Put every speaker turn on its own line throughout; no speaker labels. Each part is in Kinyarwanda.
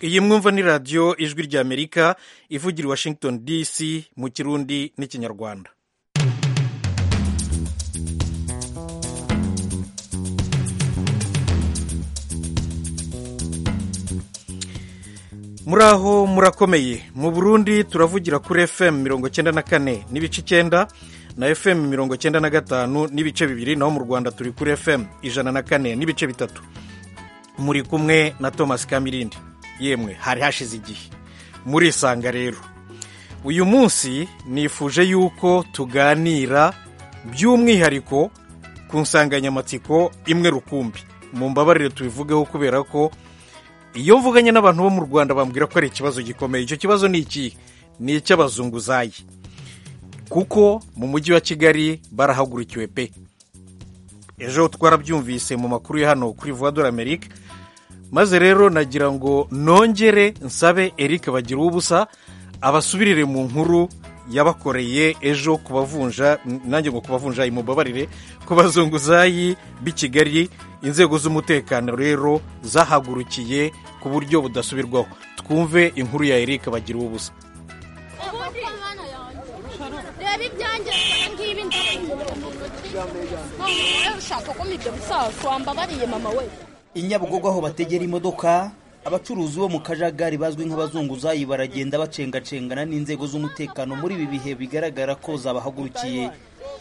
iyi mwumva ni radiyo ijwi ry'amerika ivugira i washington dc mu kirundi n'ikinyarwanda muri aho murakomeye mu burundi turavugira kuri fm mirongo cyenda na kane n'ibice icyenda na fm mirongo cyenda na gatanu n'ibice bibiri naho mu rwanda turi kuri fm ijana na kane n'ibice bitatu muri kumwe na thomas kamirindi yemwe hari hashize igihe murisanga rero uyu munsi nifuje yuko tuganira by'umwihariko ku nsanganyamatsiko imwe rukumbi mu mbabarire tubivugeho kubera ko iyo mvuganye n'abantu bo mu rwanda bambwira ko ari ikibazo gikomeye icyo kibazo ni iki ni icy'abazunguzayi kuko mu mujyi wa kigali barahagurukiwe pe ejo twarabyumvise mu makuru ya hano kuri vuba amerika maze rero nagira ngo nongere nsabe eric bagira ubusa abasubirire mu nkuru yabakoreye ejo kubavunja nanjye ngo kubavunja imubabarire ku bazunguzayi b'i kigali inzego z'umutekano rero zahagurukiye ku buryo budasubirwaho twumve inkuru ya eric bagira ubusa
reba ibyanjye usa ngibi ushaka ko ibyo bisaza wambabariye mama we
i nyabugogo aho bategera imodoka abacuruzi bo mu kajagari bazwi nk'abazunguzayi baragenda bacengacengana n'inzego z'umutekano muri ibi bihe bigaragara ko zabahagurukiye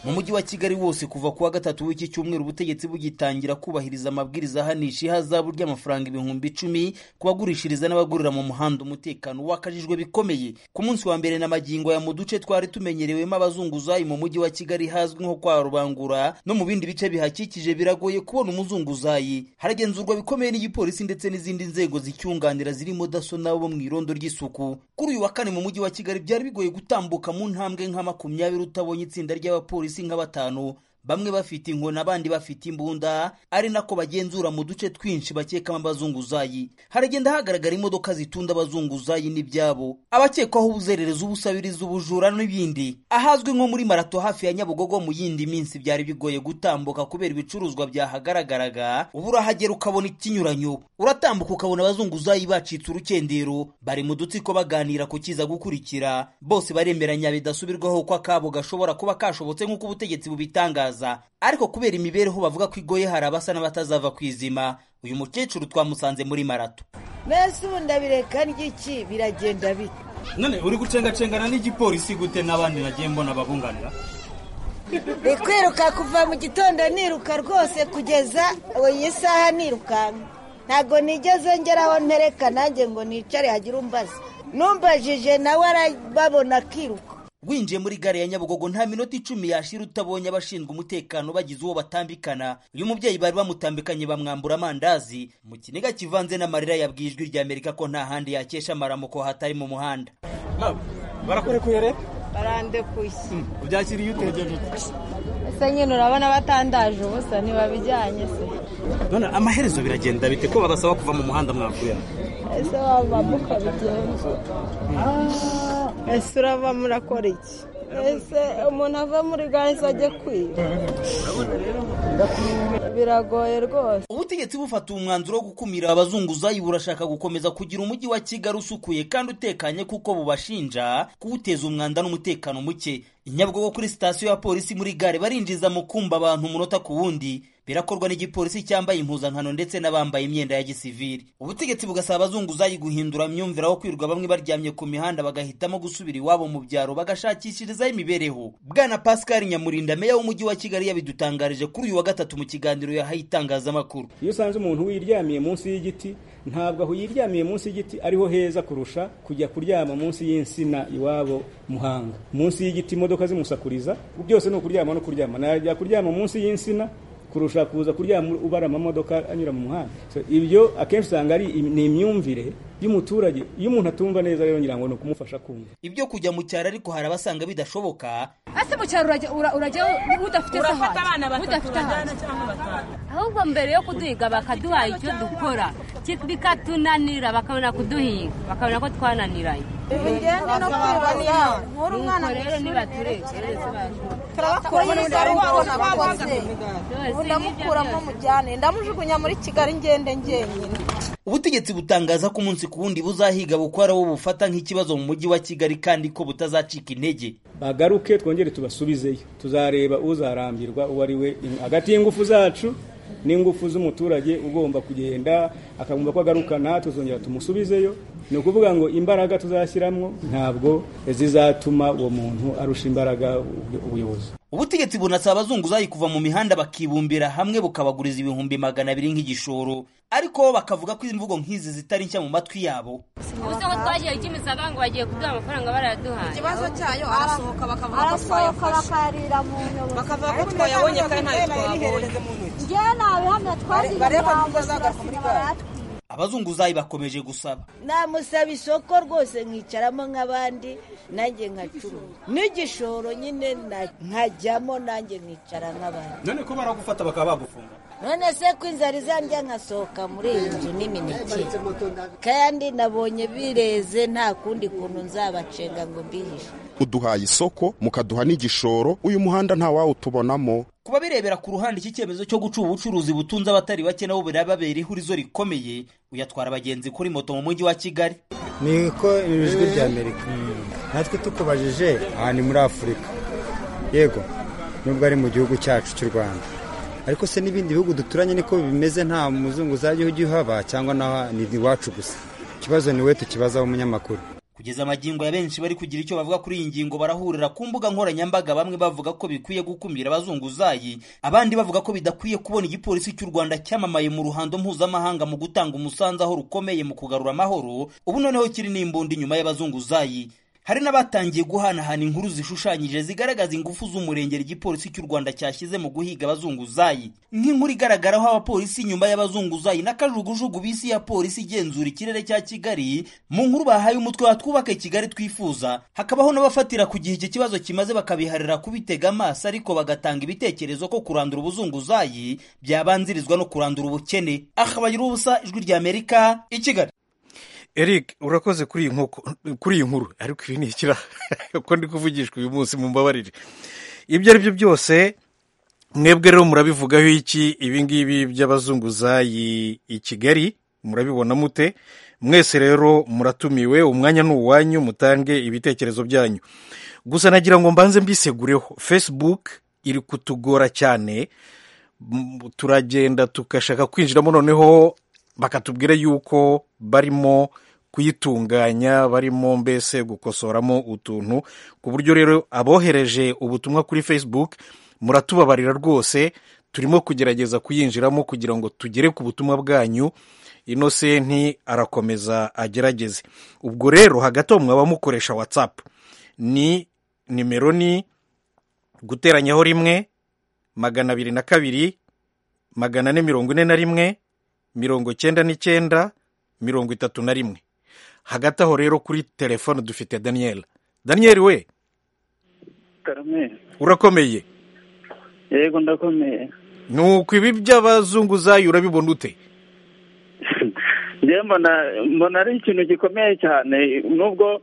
mu mujyi wa kigali wose kuva kuwa gatatu w'iki cyumweru ubutegetsi bugitangira kubahiriza amabwiriza ahanisha ihazabu ry'amafaranga ibihumbi icumi ku bagurishiriza n'abagurira mu muhanda umutekano wakajijwe bikomeye ku munsi wa mbere na magingo ya mu duce twari tumenyerewemo abazunguzayi mu mujyi wa kigali hazwi nko kwa rubangura no mu bindi bice bihakikije biragoye kubona umuzunguzayi haragenzurwa bikomeye n'igipolisi ndetse n'izindi nzego zicyunganira zirimo daso nabo mu irondo ry'isuku kuri uyu wa kane mu mujyi wa kigali byari bigoye gutambuka mu ntambwe nka makumyabiri utabonye itsinda ry'abapolisi polisi nka batanu bamwe bafite inkoni abandi bafite imbunda ari nako bagenzura mu duce twinshi bakekamo abazunguzayi haragenda hagaragara imodoka zitunda abazunguzayi n'ibyabo abakekwaho ubuzererezi ubusabiriza ubujura n'ibindi ahazwi nko muri marato hafi ya nyabugogo mu yindi minsi byari bigoye gutambuka kubera ibicuruzwa byahagaragaraga uba urahagera ukabona ikinyuranyo uratambuka ukabona abazunguzayi bacitse urukendero bari mu dutsiko baganira ku kiza gukurikira bose baremeranya bidasubirwaho ko akabo gashobora kuba kashobotse nk'uko ubutegetsi bubitangaza ariko kubera imibereho bavuga ko igoye hari abasa n'abatazava ku izima uyu mukecuru twamusanze muri marato
mbese ubu ndabireka ry'iki biragenda bite
none uri gucengacengana n'igipolisi gute n'abandi nagiye mbona babunganira
ni kwiruka kuva mu gitondo niruka rwose kugeza iyi saha nirukanka ntabwo nigeze ngeraho ntereka nanjye ngo nicare hagire umbaza numbajije nawe arababona akiruka
winjiye muri gare ya nyabugogo nta minota icumi yashira utabonye abashinzwe umutekano bagize uwo batambikana uyu mubyeyi bari bamutambikanye bamwambura amandazi mu kiniga kivanze n'amarira yabwiye ijwi ry'amerika ko nta handi yakesha amaramuko hatari mu muhanda
barakurekuye rero
barandekuye
ubyakiriye utegereje
ese nyine urabona batandaje ubusa ntibabijyanye se
none amaherezo biragenda bite ko badasaba kuva mu muhanda mwakuyemo
ese wabamo ukabigenzura ese urava murakora iki ese umuntu ava muri gare ajya kwiba biragoye rwose
ubutegetsi bufata umwanzuro wo gukumira abazunguzayi burashaka gukomeza kugira umujyi wa kigali usukuye kandi utekanye kuko bubashinja kuwuteza umwanda n'umutekano muke inyabugogo kuri sitasiyo ya polisi muri gare barinjiza mu kumba abantu umunota ku wundi birakorwa n'igipolisi cyambaye impuzankano ndetse n'abambaye imyenda ya gisivili ubutegetsi bugasaba abazunguzayi guhindura myumvira aho kwirirwa bamwe baryamye ku mihanda bagahitamo gusubira iwabo mu byaro bagashakishirizaho imibereho bwana pascal nyamurinda meya w'umujyi wa kigali yabidutangarije kuri uyu wa gatatu mu kiganiro yahaye itangazamakuru
iyo usanze umuntu wiryamiye munsi y'igiti ntabwo aho yiryamiye munsi y'igiti ariho heza kurusha kujya kuryama munsi y'insina iwabo muhanga munsi y'igiti imodoka zimusakuriza byose ni ukuryama no kuryama najya kuryama munsi y'insina kurusha kuza kuryama ubara amamodoka anyura mu muhanda ibyo akenshi usanga ari ni imyumvire y'umuturage iyo umuntu atumva neza rero ngira ngo ni ukumufasha kumva
ibyo kujya mu cyaro ariko hari abasanga bidashoboka
ese mu cyaro urajya udafite udafite abana batatu ahubwo mbere yo kuduhiga bakaduha icyo dukora bikatunanira bakabona kuduhiga bakabona ko twananiranye
bigende no kwibaza nkuru umwana
rero nibatureke
turabakuranyiriza rwose bakoze ndamukura mujyane ndamujugunya muri kigali ngende njyenyine
ubutegetsi butangaza ko umunsi ku wundi buzahiga bukwara bo bufata nk'ikibazo mu mujyi wa kigali kandi ko butazacika intege
bagaruke twongere tubasubizeyo tuzareba uzarambirwa uwo ari we hagati y'ingufu zacu n'ingufu z'umuturage ugomba kugenda akumva ko agarukana tuzongera tumusubizeyo ni ukuvuga ngo imbaraga tuzashyiramo ntabwo zizatuma uwo muntu arusha imbaraga ubuyobozi
ubutegetsi bunasaba abazunguzayi kuva mu mihanda bakibumbira hamwe bukabaguriza ibihumbi magana abiri nk'igishoro ariko bo bakavuga ko imvugo nk'izi zitari nshya mu matwi yabo
ubuze ko twagiye ikimiza abantu bagiye kuduha amafaranga barayaduhaye
ikibazo cyayo arasohoka bakavuga ko
arasohoka
twayafashe
bakarira mu nyobozi
bakavuga ko twayabonye kandi ntayo twabonye
njyewe nta bihamya twazigiriye
barebe
abantu
nimba zagaruka muri
bagasiga
gare.
abazunguzayi bakomeje gusaba
namusaba isoko rwose nkicaramo nk'abandi nanjye nkacuruza n'igishoro nyine na- nkajyamo nanjye nkicara nk'abandi
none ko baragufata bakaba bagufunga
none se ko inzara izandya nkasohoka muri iyi nzu n'imineke kandi nabonye bireze nta kundi kuntu nzabacenga ngo mbihishe
uduhaye isoko mukaduha n'igishoro uyu muhanda nta wawutubonamo
kuba birebera ku ruhande iki cyemezo cyo guca ubucuruzi butunze abatari bake nabo birababera ihurizo rikomeye uyatwara abagenzi kuri moto mu mujyi wa kigali
ni ko ijwi rya amerika natwe tukubajije aha ni muri afurika yego nubwo ari mu gihugu cyacu cy'u rwanda ariko se n'ibindi bihugu duturanye niko bimeze nta muzungu uzajya ujya uhaba cyangwa naho ni iwacu gusa ikibazo ni we tukibazaho umunyamakuru
kugeza amagingo ya benshi bari kugira icyo bavuga kuri iyi ngingo barahurira ku mbuga nkoranyambaga bamwe bavuga ko bikwiye gukumira abazunguzayi abandi bavuga ko bidakwiye kubona igipolisi cy'u rwanda cyamamaye mu ruhando mpuzamahanga mu gutanga umusanzu aho rukomeye mu kugarura amahoro ubu noneho kiri n'imbunda inyuma y'abazunguzayi hari n'abatangiye guhanahana inkuru zishushanyije zigaragaza ingufu z'umurengera igipolisi cy'u rwanda cyashyize mu guhiga abazunguzayi nk'inkuru igaragaraho abapolisi nyuma y'abazunguzayi n'akajugujugu bisi ya polisi igenzura ikirere cya kigali mu nkuru bahaye umutwe wa twubake kigali twifuza hakabaho n'abafatira ku gihe iki kibazo kimaze bakabiharira kubitega amaso ariko bagatanga ibitekerezo ko kurandura ubuzunguzayi byabanzirizwa no kurandura ubukene akabagira ubusa ijwi rya amerika i kigali
eric urakoze kuri iyi nkoko- kuri iyi nkuru ariko ibi ni ikiraha uko ndi kuvugishwa uyu munsi mu mbabarire ibyo ari byo byose mwebwe rero murabivugaho iki ibi ngibi by'abazunguzayi i kigali murabibona mute mwese rero muratumiwe umwanya ni uwanyu mutange ibitekerezo byanyu gusa nagira ngo mbanze mbisegureho facebook iri kutugora cyane m- turagenda tugashaka kwinjiramo noneho bakatubwira yuko barimo kuyitunganya barimo mbese gukosoramo utuntu ku buryo rero abohereje ubutumwa kuri facebook muratubabarira rwose turimo kugerageza kuyinjiramo kugira ngo tugere ku butumwa bwanyu inosenti arakomeza agerageze ubwo rero hagati aho mwaba mukoresha watsapu ni nimero ni guteranyaho rimwe magana abiri na kabiri magana ane mirongo ine na rimwe mirongo cyenda n'icyenda mirongo itatu na rimwe hagati aho rero kuri telefone dufite daniel daniel we
Karame.
urakomeye
Yego ndakomeye.
ni uku ibi by'abazunguzayi urabibona ute
Njye mbona mbona ari ikintu gikomeye cyane nubwo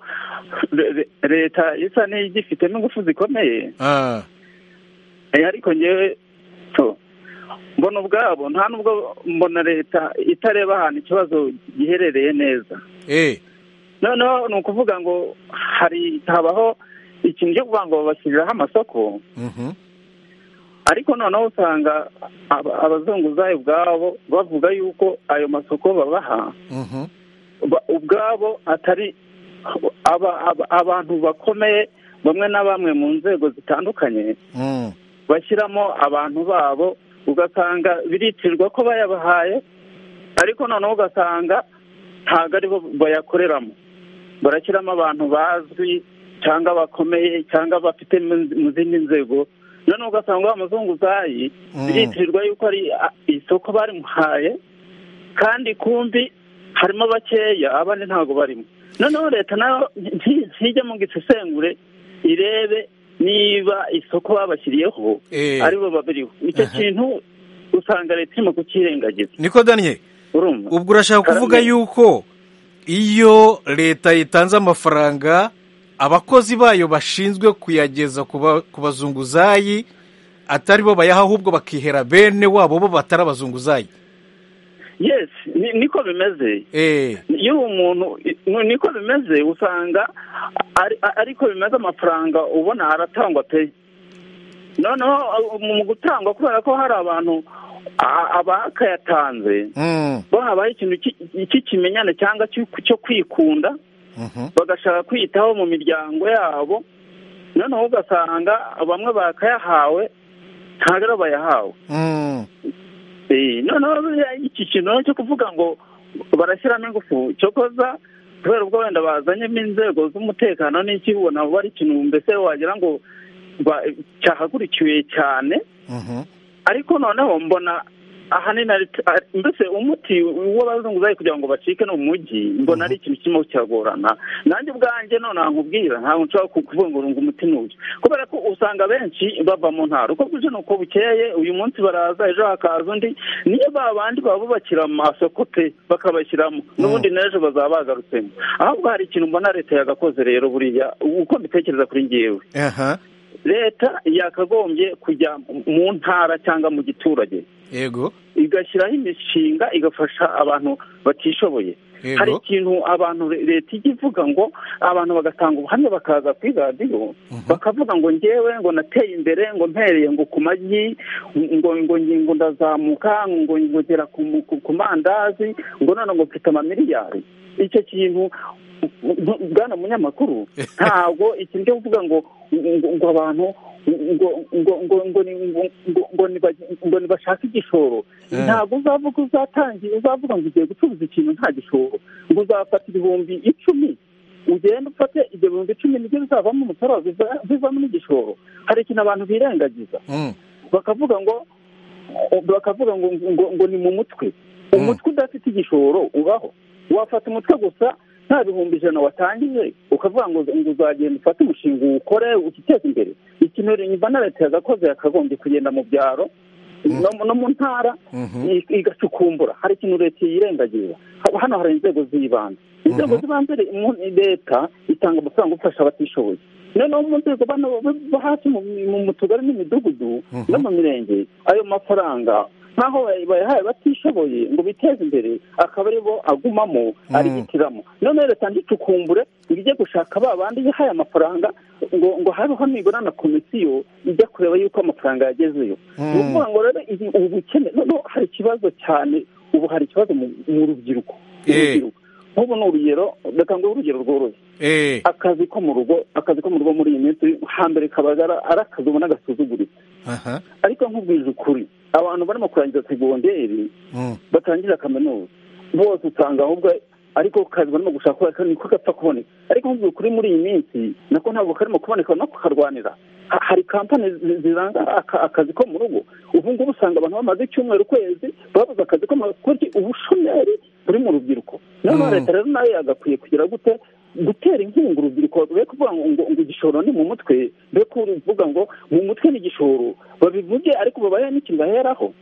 re- re- leta isa n'igifite n'ingufu zikomeye.
Ah,
Eh, ariko njyewe to mbona ubwabo nta nubwo mbona leta itareba ahantu ikibazo giherereye neza.
eh
Noneho ni ukuvuga ngo hari habaho ikintu cyo kuvuga ngo babashyiriraho amasoko
mhm,
ariko noneho usanga aba- abazunguzayi ubwabo bavuga yuko ayo masoko babaha
mhm,
ba- ubwabo atari aba- aba- abantu bakomeye bamwe na bamwe mu nzego zitandukanye
mm,
bashyiramo abantu babo ugasanga biritirirwa ko bayabahaye ariko noneho ugasanga ntabwo aribo bayakoreramo barashyiramo abantu bazwi cyangwa bakomeye cyangwa bafite mu- mu zindi nzego noneho ugasanga wa muzunguzayi
Mm.
biritirirwa yuko ari a- isoko barimuhaye kandi kumbi harimo bakeya abandi ntabwo barimo noneho leta nayo nti- ntijye mu gisesengure irebe niba isoko babashyiriyeho
Eh.
aribo babiriho icyo kintu usanga leta irimo kukirengagiza
niko daniel
urumva
ubwo urashaka kuvuga
Karame.
yuko iyo leta itanze amafaranga abakozi bayo bashinzwe kuyageza ku ba- ku bazunguzayi atari bo bayaha ahubwo bakihera bene wabo bo batari abazunguzayi
yes ni- niko bimeze iyo umuntu ni- niko bimeze usanga ari- ariko bimeze amafaranga ubona aratangwa pe noneho uh, mu gutangwa kubera ko hari abantu a- abakayatanze bo habaho ikintu ki- cy'ikimenyane cyangwa cy'uku- cyo kwikunda bagashaka kwiyitaho mu miryango yabo noneho ugasanga bamwe bakayahawe ntabwo aribo bayahawe Eh, noneho buriya iki kintu cyo kuvuga ngo barashyiramo ingufu cyokoza kubera ubwo wenda bazanyemo inzego z'umutekano n'iki ubona buba ari ikintu mbese wagira ngo ba- cyahagurikiwe cyane ariko noneho mbona ahanini ari- ari- mbese umuti w'abazunguzayi kugira ngo bacike ni umujyi mbona ari ikintu kirimo kiragorana nanjye ubwanjye none nkubwira ntabwo nshobora ku- kuvuga ngo ngo umuti ni uyu kubera ko usanga benshi bava mu ntara uko bwije ni uko bukeye uyu munsi baraza ejo hakaza undi niyo ba bandi babubakira amasoko pe bakabashyiramo n'ubundi n'ejo bazaba bagarutsemo ahubwo hari ikintu mbona leta yagakoze rero buriya uko mbitekereza kuri ngewe
aha
leta yakagombye kujya mu ntara cyangwa mu giturage
yego
igashyiraho imishinga igafasha abantu batishoboye
Yego.
hari ikintu abantu le- leta ijya ivuga ngo abantu bagatanga ubuhamya bakaza kuri radiyo bakavuga ngo ngewe ngo nateye imbere ngo mpereye ngo ku magi ngo ngo ngi- ngo ndazamuka ngo ngera ku mu- ku- ku mandazi ngo none ngo mfite amamiliyari icyo kintu bu- bwana munyamakuru ntabwo ikintu cyo kuvuga ngo ngo- ngo abantu ngo ngo ngo ngo ni- ngo- ngo- ngo ni ba- ngo ni bashake igishoro
Eh.
ntabwo uzavuga uzatangiye uzavuga ngo ugiye gucuruza ikintu nta gishoro ngo uzafata ibihumbi icumi ugenda ufate ibyo bihumbi icumi nibyo bizavamo umusaruro biva- bivamo n'igishoro hari ikintu abantu birengagiza bakavuga ngo bakavuga ngo ngo, ngo ni mu mutwe umutwe udafite igishoro ubaho wafata umutwe gusa nta bihumbi ijana watangije ukavuga ngo ngo uzagenda ufate umushinga uwukore utiteze imbere ikintu nyuma na leta yagakoze yakagombye kugenda mu byaro no, no mu ntara i- igacukumbura hari ikintu leta yirengagiza Ha- hano hari inzego z'ibanze inzego z'ibanze re- mu- leta itanga amafaranga ufasha abatishoboye noneho mu nzego bano bo- bo hasi mu- mu mu tugari n'imidugudu no mu mirenge ayo mafaranga nkaho bay- bayahaye batishoboye ngo biteze imbere akaba aribo agumamo arihitiramo noneho leta ndicukumbure ngo ijye gushaka ba bandi yahaye amafaranga ngo ngo habeho nibura na komisiyo ijya kureba yuko amafaranga yagezeyo ni ukuvuga ngo rero ibi- ubukene noneho hari ikibazo cyane ubu hari ikibazo mu mu rubyiruko urubyiruko nk'ubu ni urugero reka nguhe urugero rworoshye akazi ko mu rugo akazi ko mu rugo muri iyi minsi hambere kabaga ari ari akazi ubona gasuzuguritse
aha
ariko nkubwije ukuri abantu barimo kurangiza segonderi batangira kaminuza bose usanga ahubwo ariko ku kazi barimo gushaka ko niko gapfa kuboneka ariko nkubwira ukuri muri iyi minsi nako ntabwo karimo kuboneka no kukarwanira Ha- hari kampani zi- ziranga aka- akazi ko mu rugo ubu ngubu usanga abantu bamaze icyumweru ukwezi babuze akazi ko mu rugo kuko iki ubushomeri buri mu rubyiruko noneho leta rero nayo yagakwiye kugira gute gutera inkunga urubyiruko be kuvuga ngo ngo ngo igishoro ni mu mutwe be kuvuga ngo mu mutwe ni igishoro babivuge ariko babahe n'ikintu baheraho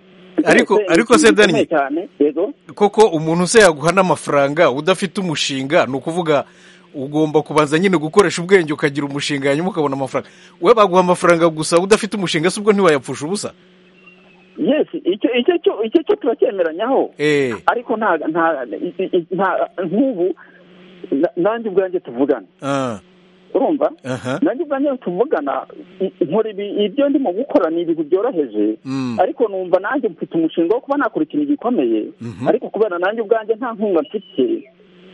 Ariko-
Rwose ni
ariko
ikintu
se Dani-
gikomeye cyane yego
koko umuntu se yaguha n'amafaranga udafite umushinga ni ukuvuga ugomba kubanza nyine gukoresha ubwenge ukagira umushinga hanyuma ukabona amafaranga we baguha amafaranga gusa udafite umushinga se ubwo ntiwayapfusha ubusa
yes icyo icyo cyo icyo cyo turacyemeranyaho
Eh.
ariko nta nta i- i- nta- nk'ubu na- nanjye ubwanjye tuvugana
Ah,
urumva
aha
nanjye ubwanjye tuvugana i- nkora ibi- ibyo ndimo gukora ni ibintu byoroheje
Mm.
ariko numva nanjye mfite umushinga wo kuba nakora ikintu gikomeye
Mhm.
ariko kubera nanjye ubwanjye nta nkunga mfite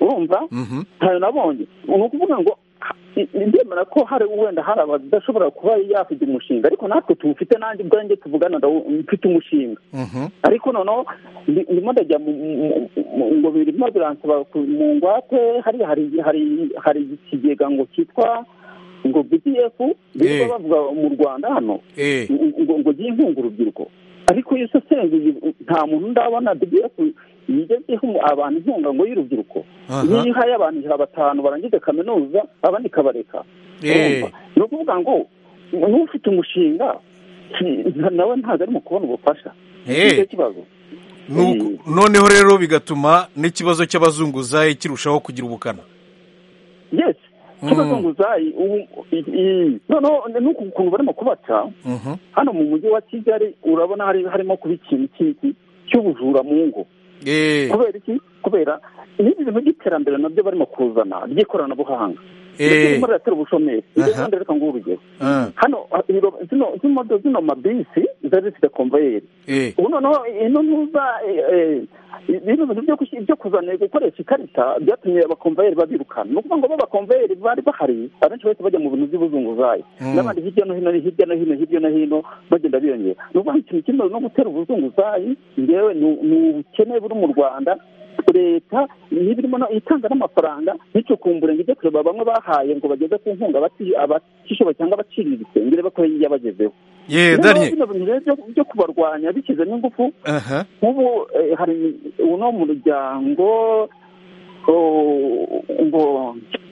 urumva
Mhm.
ntayo nabonye ni ukuvuga ngo ha- i- ndemera ko hari wenda hari abadashobora kuba yafiga umushinga ariko natwe tuwufite nanjye ubwanjye tuvugana ndawu- mfite umushinga
Mhm.
ariko noneho ndi- ndimo ndajya mu- mu- mu- ngo birimo biransaba ku- mu ngwate hariya hari hari hari ikigega ngo cyitwa ngo bdf
Eh.
birirwa bavuga mu rwanda hano
Eh.
ngo- ngo ngo gihe inkunga urubyiruko ariko iyo usesenguye nta muntu ndabona bdf yigezeho abantu inkunga ngo y'urubyiruko
Aha.
iyo ihaye abantu ijana batanu barangije kaminuza abandi ikabareka
Eh.
ni ukuvuga ngo n'ufite umushinga si- nawe ntabwo arimo kubona ubufasha
Eh.
nicyo kibazo
Nuko- noneho rero bigatuma n'ikibazo cy'abazunguzayi kirushaho kugira ubukana
yes cy'abazunguzayi ubu- i- i- noneho n'uku ukuntu barimo kubaca
Mhm.
hano mu mujyi wa kigali urabona hari harimo kuba ikintu cy'iki cy'ubujura mu ngo kubera iki kubera ni ibintu by'iterambere nabyo barimo kuzana ry'ikoranabuhanga muri leta ubushomeri ibyo kandi reka nguhe urugero hano zino zino zino mabisi zari zifite konveyeri ubu noneho ino ntuza ibintu byo kuzana gukoresha ikarita byatumye abakomvayeri babirukana ni ukuvuga ngo bo abakomvayeri bari bahari abenshi bahita bajya mu bintu by'ubuzunguzayi n'abandi hirya no hino hirya no hino hirya no hino bagenda biyongera ni ukuvuga ngo ikintu kimwe no gutera ubuzunguzayi ngewe ni ubukene buri mu rwanda leta n'ibirimo itanga n'amafaranga nticukumbure ngo ibyo kureba bamwe bahaye ngo bageze ku nkunga abatishoboye cyangwa abaciriye ibisengere bakoreye iyabagezeho
Ye, Daniel.
bino bintu rero byo- byo kubarwanya bishyizemo ingufu
aha
nk'ubu eh, hari uno muryango o- ngo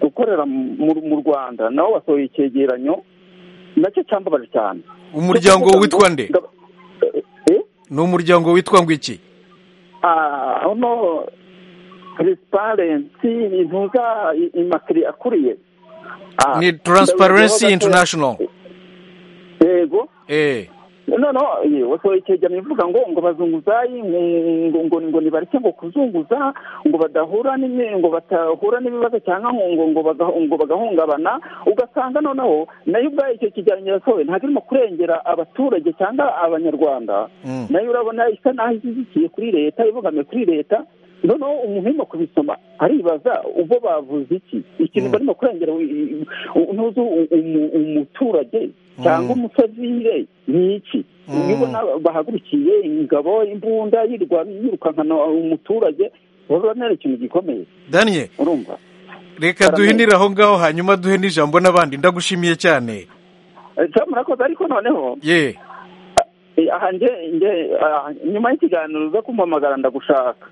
ukorera mu- mu rwanda nawo wasohoye icyegeranyo nacyo cyambabaje cyane
umuryango witwa nde ni umuryango witwa ngo iki
Ah, uno transparency intuza imakiri akuriye Ah,
ni transparency
ndabona-
international
yego
eh
no no ye, wasohoye icyegeranyo ivuga ngo ngo bazunguzayi ngo ngo- ngo ngo nibareke ngo kuzunguza ngo badahura n'imi- ngo batahura n'ibibazo cyangwa ngo ngo ngo baga- ngo bagahungabana ugasanga noneho nayo ubwayo icyo kigeranyo yasohoye ntabwo irimo kurengera abaturage cyangwa abanyarwanda
Mm.
nayo urabona isa naho ishyigikiye kuri leta ibogamiye kuri leta noneho umuntu urimo kubisoma aribaza ubwo bavuze iki ikintu barimo kurengera u- u- u- ntuzi u- umu- umuturage cyangwa umusavire ni iki iyo ubona bahagurukiye ingabo imbunda yirwa yirukankana umuturage urabona ari ikintu gikomeye
daniel
urumva
reka duhinire aho ngaho hanyuma duhe n'ijambo n'abandi ndagushimiye cyane
Eh, Tom, murakoze ariko noneho
ye
eh, aha nge nge ah, nyuma y'ikiganiro uza kumpamagara ndagushaka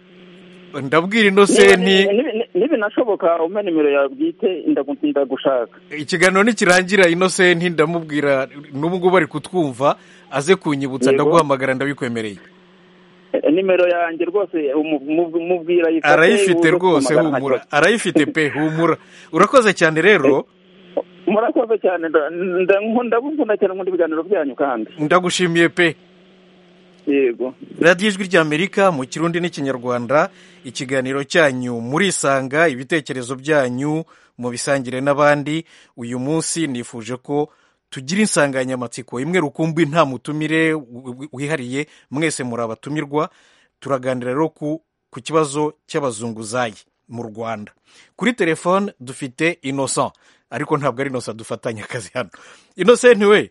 ndabwira
Niba
inosenti
nibi- nibi- nibinashoboka umpe nimero yawe bwite ndagu- ndagushaka
ikiganiro nikirangira inosenti ndamubwira n'ubu ngubu ari kutwumva aze kunyibutsa
Yego.
ndaguhamagara ndabikwemereye
Eh, nimero yanjye rwose umu- mu- mubwira ayifate,
arayifite
uze
rwose
kumpamagara
humura
nta
arayifite pe humura urakoze cyane rero
kibazo. murakoze cyane nda- nda- ndabukunda cyane nkunda ibiganiro byanyu kandi
ndagushimiye pe
yego
radiyo ijwi ry'amerika mu kirundi n'ikinyarwanda ikiganiro cyanyu murisanga ibitekerezo byanyu mubisangire n'abandi uyu munsi nifuje ko tugira insanganyamatsiko imwe rukumbi nta mutumire wi- wihariye mwese muri abatumirwa turaganira rero ku ku kibazo cy'abazunguzayi mu rwanda kuri telefone dufite innocent ariko ntabwo ari innocent dufatanya akazi hano innocent we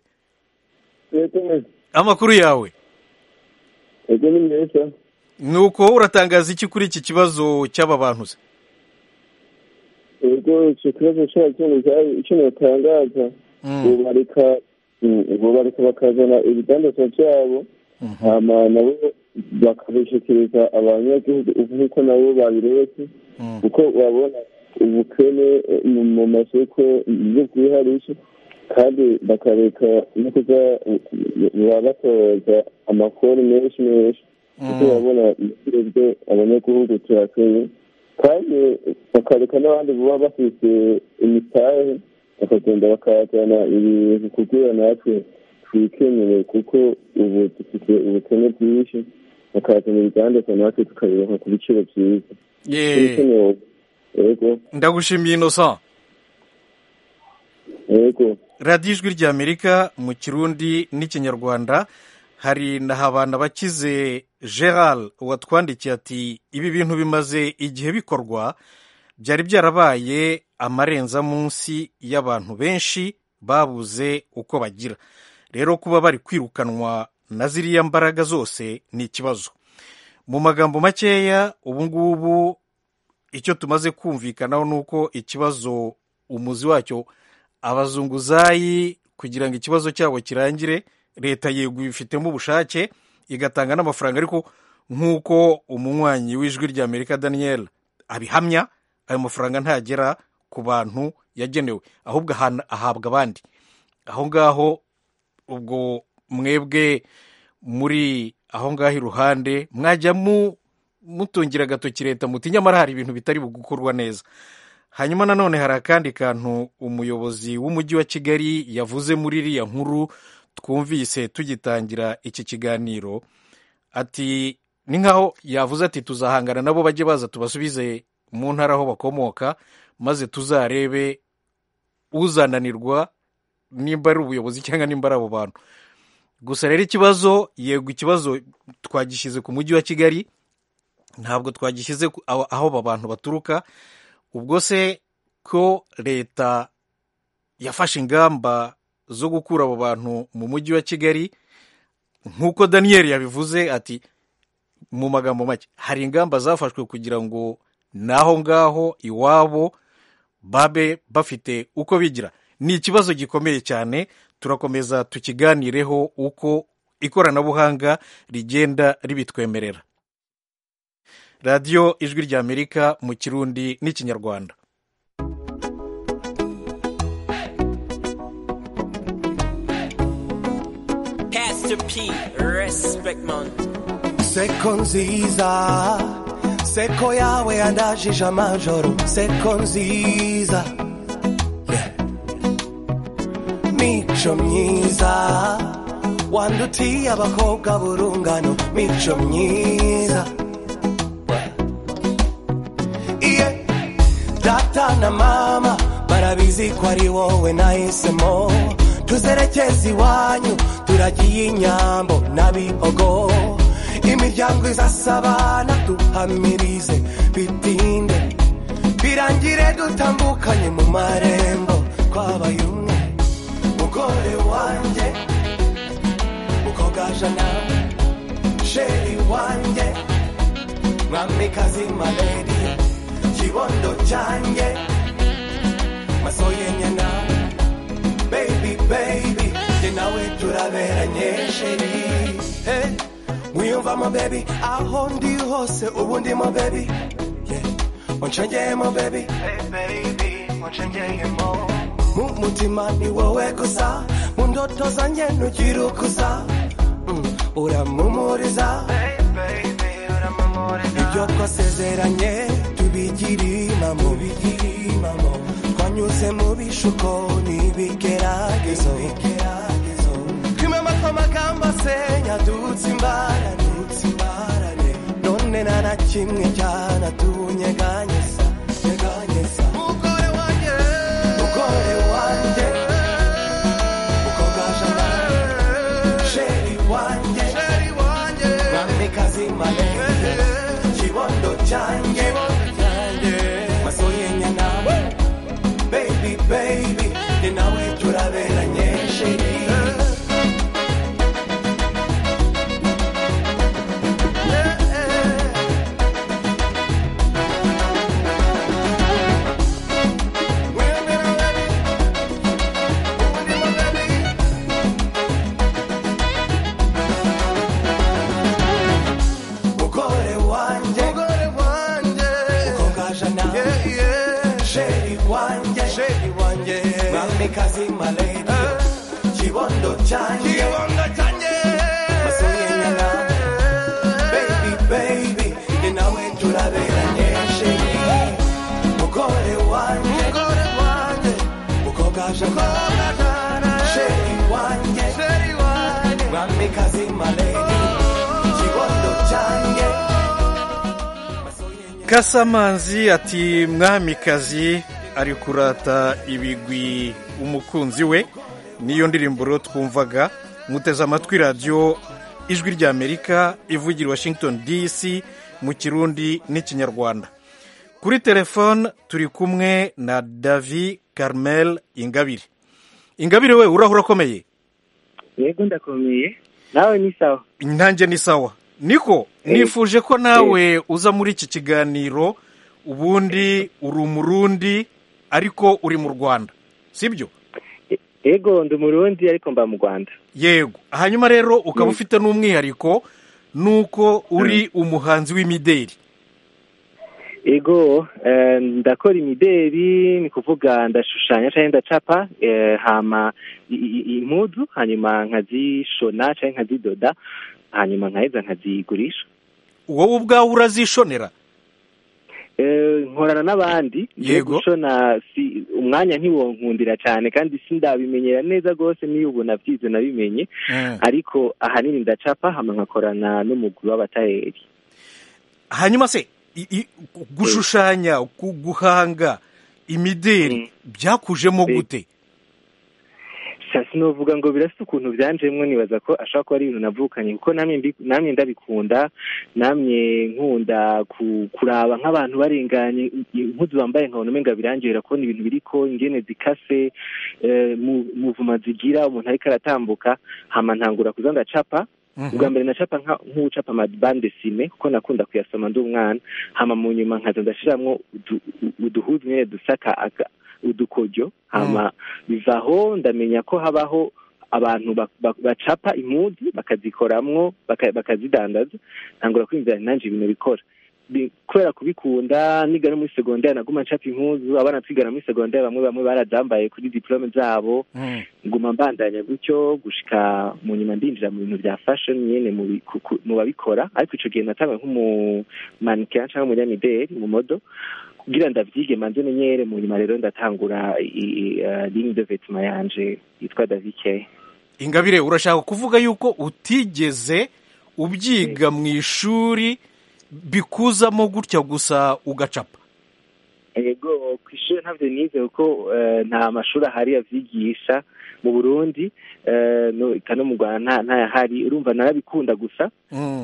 amakuru yawe
Ego ni meza
ni uko uratangaza iki kuri iki kibazo cy'aba bantu se
ego icyo kibazo cyari kintu cyari ikintu batangaza ubu bareka mm, ubu bareka bakazana ibidandazwa byabo hama nabo bakabishyikiriza abanyagihugu ubu niko nabo babiretse kuko babona ubukene eh, mu- mu masoko ibyo bwiharisha kandi bakareka no kuza baba batoza amakoni menshi menshi kuko babona ibyo abanyagihugu turakeye kandi bakareka n'abandi baba bafite imitahe bakagenda bakazana ibintu kugira natwe twikenere kuko ubu dufite ubukene bwinshi bakazana ibidandazwa natwe tukabiroha ku biciro byiza
Ye,
Ibikenewe. yego
ndagushimiye innocent
yego
radiyo ijwi ry'amerika mu kirundi n'ikinyarwanda hari na habana bakize gerard watwandikiye ati ibi bintu bimaze igihe bikorwa byari byarabaye amarenza munsi y'abantu benshi babuze uko bagira rero kuba bari kwirukanwa na ziriya mbaraga zose ni ikibazo mu magambo makeya ubungubu icyo tumaze kumvikanaho ni uko ikibazo umuzi wacyo abazunguzayi kugira ngo ikibazo cyabo kirangire leta yego ibifitemo ubushake igatanga n'amafaranga ariko nk'uko umunywanyi w'ijwi ry'amerika daniel abihamya ayo mafaranga ntagera ku bantu yagenewe ahubwo ahana- ahabwa abandi aho ngaho ubwo mwebwe muri aho ngaho iruhande mwajya mu mutungira agatoki leta muti nyamara hari ibintu bitari gukorwa neza hanyuma nanone hari akandi kantu umuyobozi w'umujyi wa kigali yavuze muri iriya nkuru twumvise tugitangira iki kiganiro ati ni nkaho yavuze ati tuzahangana nabo bajye baza tubasubize mu ntara aho bakomoka maze tuzarebe uzananirwa nimba ari ubuyobozi cyangwa nimba ari abo bantu gusa rero ikibazo yego ikibazo twagishyize ku mujyi wa kigali ntabwo twagishyize ku- aho aho aba bantu baturuka ubwo se ko leta yafashe ingamba zo gukura abo bantu mu mujyi wa kigali nk'uko daniel yabivuze ati mu magambo make hari ingamba zafashwe kugira ngo n'aho ngaho iwabo babe bafite uko bigira ni ikibazo gikomeye cyane turakomeza tukiganireho uko ikoranabuhanga rigenda ribitwemerera radiyo ijwi ry'amerika mu kirundi n'ikinyarwanda
Pastor P, respect mount.
seko nziza seko yawe yandajije amajoro seko nziza Yeah. mico myiza wandutiye abakobwa burungano mico myiza iye data na mama barabizi ko ari wowe nahisemo tuzerekeze iwanyu turagiye inyambo n'abihogo imiryango izasabana duhamirize bitinde birangire dutambukanye mu marembo twabaye umwe mugore wanjye ukogajana sheri wanjye mwamikazi maledi kibondo cyanjye masoyenye na baby baby jye nawe turaberanye sheri hey. mwiyumvamo baby aho ndi hose ubu ndimo baby yeah. unshengeyemo baby hey, baby unshengeyemo mu mutima ni wowe gusa mu ndoto zanjye ntugira ukuza mm. uramumuriza ibyo twasezeranye tubigire imamo twanyuze mu bishuko n'ibigeragezo twimamaga amagambo asenya dutse imbarane none nta na kimwe cyanatunyeganyeza nyeganyeza mugore wanjye mugore wanjye ukogajana sheri wanjye sheri wanjye mwamikazi malenge kibondo cyanjye masoye nyana baby baby ni nawe turaberanye sheri mugore wanjye mugore wanjye ukogajana sheri wanjye sheri wanjye mwamikazi maledi kibondo cyanjye kibondo cyanjye masoye nyana baby baby ni nawe turaberanye sheri mugore wanjye mugore wanjye ukogajana sheri wanjye sheri wanjye mwamikazi maledi kibondo cyanjye
kasamanzi ati mwamikazi ari kurata ibigwi umukunzi we niyo ndirimbo rero twumvaga muteze amatwi radiyo ijwi ry'amerika ivugira i washington dc mu kirundi n'ikinyarwanda kuri telefone turi kumwe na davi carmel ingabire ingabire we uraho urakomeye
yego ndakomeye nawe ni sawa
intange ni sawa niko nifuje ko nawe uza muri iki kiganiro ubundi uri umurundi ariko uri mu rwanda sibyo
yego ndi umurundi ariko mba mu rwanda
yego hanyuma rero ukaba ufite n'umwihariko nuko uri umuhanzi w'imideli
yego eh, ndakora imideri ni kuvuga ndashushanya cyangwa ndacapa eh, hama i- i- i- impuzu hanyuma nkazishona cyangwa nkazidoda hanyuma nkaheza nkazigurisha
wowe ubwawe urazishonera
Eh, nkorana n'abandi mbere
Yego.
gushona si umwanya ntiwonkundira cyane kandi sindabimenyera neza rwose niyo ubu nabyize nabimenye ariko ahanini ndacapa hama nkakorana n'umugwi w'abatayeri
hanyuma se i- i- gushushanya gu- guhanga imideli byakujemo gute
sha sinovuga ngo birasa ukuntu byanjemo nibaza ko ashobora kuba ari ibintu navukanye kuko namwe mbi- namwe ndabikunda namwe nkunda ku- kuraba nk'abantu barenganye impuzu bambaye nkabona umenga birangirira kubona ibintu biriko ingene zikase eh, mu- muvuma zigira umuntu ariko aratambuka hama ntangura kuza ndacapa ubwa mbere nacapa nka- nk'ucapa amabande sime kuko nakunda kuyasoma ndi umwana hama mu nyuma nkaza ndashiramwo udu- u- uduhuzu nyene dusaka aka- udukojo hama biva aho ndamenya ko habaho abantu bak- bak- bacapa impuzu bakazikoramwo baka- bakazidandaza ntangura kwiyumvira nti nanje ibintu bikora Bi- kubera kubikunda niga no muri segonderi naguma ncapa impuzu abana twigana muri segonderi bamwe bamwe barazambaye kuri diplome zabo nguma mbandanya gutyo gushika mu nyuma ndinjira mu bintu bya fashion nyene mu bi- ku- ku- mu babikora ariko ico gihe natanga nk'umumanike canke umunyamideli mu modo kugira ndavyige manze menyere mu nyuma rero ndatangura i- i- eh, ligne de vêtement yanje yitwa davike
ingabire urashaka kuvuga yuko utigeze ubyiga mu ishuri bikuzamo gutya gusa ugacapa
yego kw'ishuri ntabyo nize kuko eh, nta mashuri ahari yavyigisha mu burundi eh, no- eka no mu rwanda nta- ntayahari urumva narabikunda gusa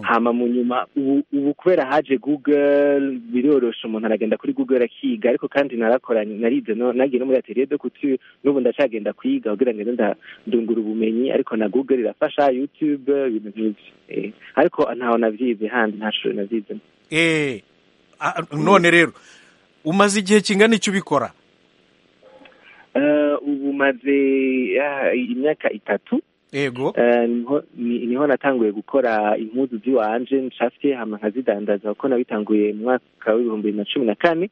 hama mu nyuma ubu ubu kubera haje google birorosha umuntu aragenda kuri google akiga ariko kandi narakoranye narize no- nagiye no muri atelier de couture n'ubu ndacagenda kwiga kugira ngo ngende nda- ndungura ubumenyi ariko na google irafasha youtube ibintu nk'ivyo eh, ariko ntaho navyize handi nta shuri navyize
eh ah, none rero umaze igihe kingana icyo ubikora
Eh, ubu maze ah, imyaka itatu
yego
Eh, niho- ni- niho natanguye gukora impuzu ziwanje ncafye hama nkazidandaza kuko nabitanguye mu mwaka w'ibihumbi bibiri na cumi na kane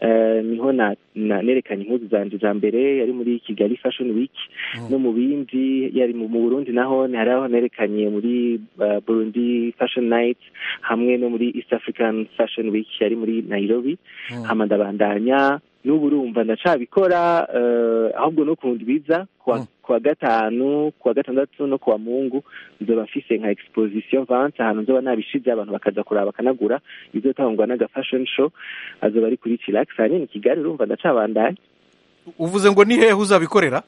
Eh, niho na- na- nerekanye impuzu zanje za mbere yari muri kigali fashion week no mu bindi yari mu mu burundi naho hari aho nerekanye muri eh, burundi fashion night hamwe no muri east african fashion week yari muri nairobi hama ndabandanya n'ubu urumva ndacabikora eh, ahubwo no ku ndwiza kuwa kuwa gatanu kuwa gatandatu no kuwa mungu nzoba mfise nka exposition vance ahantu nzoba nabishize abantu bakaza kuraba bakanagura izotangwa n'aga fashion show azoba ari kuri chilax hanyine i kigali urumva ndacabandanya
uvuze ngo ni hehe uzabikorera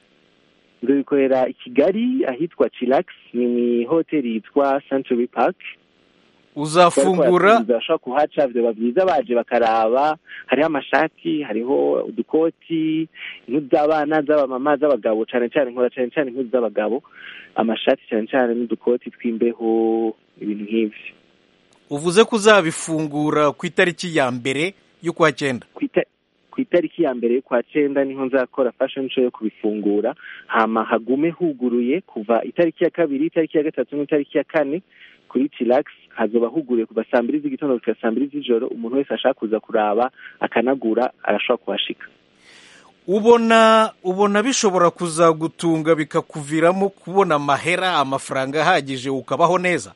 nzobikorera i kigali ahitwa chilax ni mu ihoteli yitwa century park
uzafungura
bashobora kuhaca vyoba vyiza baje bakaraba hariho amashati hariho udukoti impuzu z'abana z'abamama z'abagabo cane cane nkora cane cane impuzu z'abagabo amashati cane cane n'udukoti tw'imbeho ibintu nk'ivyo
uvuze ko uzabifungura ku itariki ya mbere y'ukwa cyenda
kwita- ku itariki ya mbere y'ukwa cenda niho nzakora fashion show yo kubifungura hama hagume huguruye kuva itariki ya kabiri itariki ya gatatu n'itariki ya kane kuri chilax hazoba huguruye kuva saa mbiri z'igitondo kugera saa mbiri z'ijoro umuntu wese ashaka kuza kuraba akanagura arashobora kuhashika
ubona ubona bishobora kuzagutunga bikakuviramo kubona amahera amafaranga ahagije ukabaho neza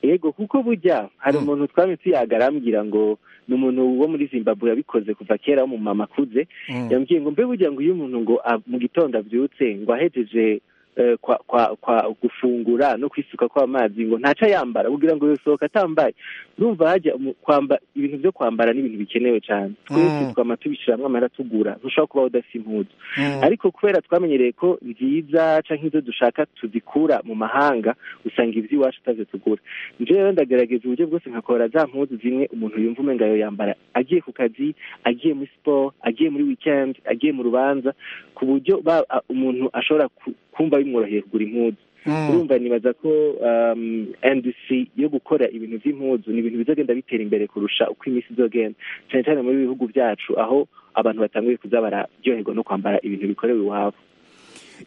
yego kuko burya hari umuntu twamye tuyaga arambwira ngo ni umuntu wo muri zimbabwe yabikoze kuva kera w'umumama akuze
Mm.
yambwiye ngo mbe burya ngo iyo umuntu ngo a- mu gitondo abyutse ngo ahejeje eh, kwa kwa kwa gufungura no kwisuka kw'amazi ngo ntaca yambara kugira ngo yosohoka atambaye urumva hajya umu- kwamba ibintu byo kwambara ni ibintu bikenewe cyane twese
Mm.
twama tubishiramo amahera tugura ntushobora kubaho udafite impuzu
Mm.
ariko kubera twamenyereye ko nziza canke izo dushaka tuzikura mu mahanga usanga ivy'iwacu utavyo tugura njyewe ndagerageza uburyo bwose nkakora za mpuzu zimwe umuntu yumva umenga yo yambara agiye ku kazi agiye muri siporo agiye muri weekend agiye mu rubanza ku buryo ba- a- umuntu ashobora ku- kumva bimworoheye kugura impuzu
Mm.
urumva nibaza ko um, ndc yo gukora ibintu vy'impuzu ni ibintu bizagenda bitera imbere kurusha uko iminsi izogenda cyane cyane muri bihugu byacu aho abantu batanguye kuza bararyoherwa no kwambara ibintu bikorewe iwabo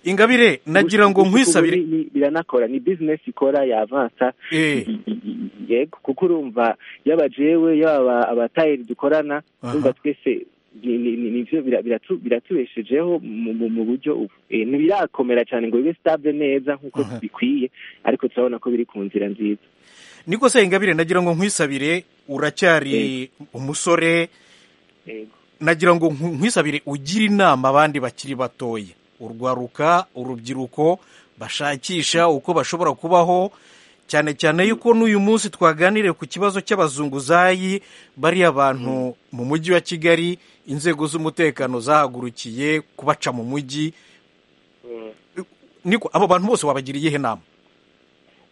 ingabire nagira ngo
Gushika ubu
nkwisabire
ni- ni- biranakora ni business ikora yavansa
Eh.
yego kuko urumva yaba jewe yaba abatayeri dukorana
Aha.
urumva twese ni- ni- ni- nivyo bira- biratu- biratubeshejeho mu- mu mu buryo ubu Eh, ntibirakomera cyane ngo bibe stable neza nk'uko bikwiye ariko turabona ko biri ku nzira nziza
niko se ingabire nagira ngo nkwisabire uracyari umusore nagira ngo nku- nkwisabire ugire inama abandi bakiri batoya urwaruka urubyiruko bashakisha uko bashobora kubaho cyane cyane yuko n'uyu munsi twaganiriye ku kibazo cy'abazunguzayi bariya bantu mu mujyi wa kigali inzego z'umutekano zahagurukiye kubaca mu mujyi niko abo bantu bose wabagira iyihe nama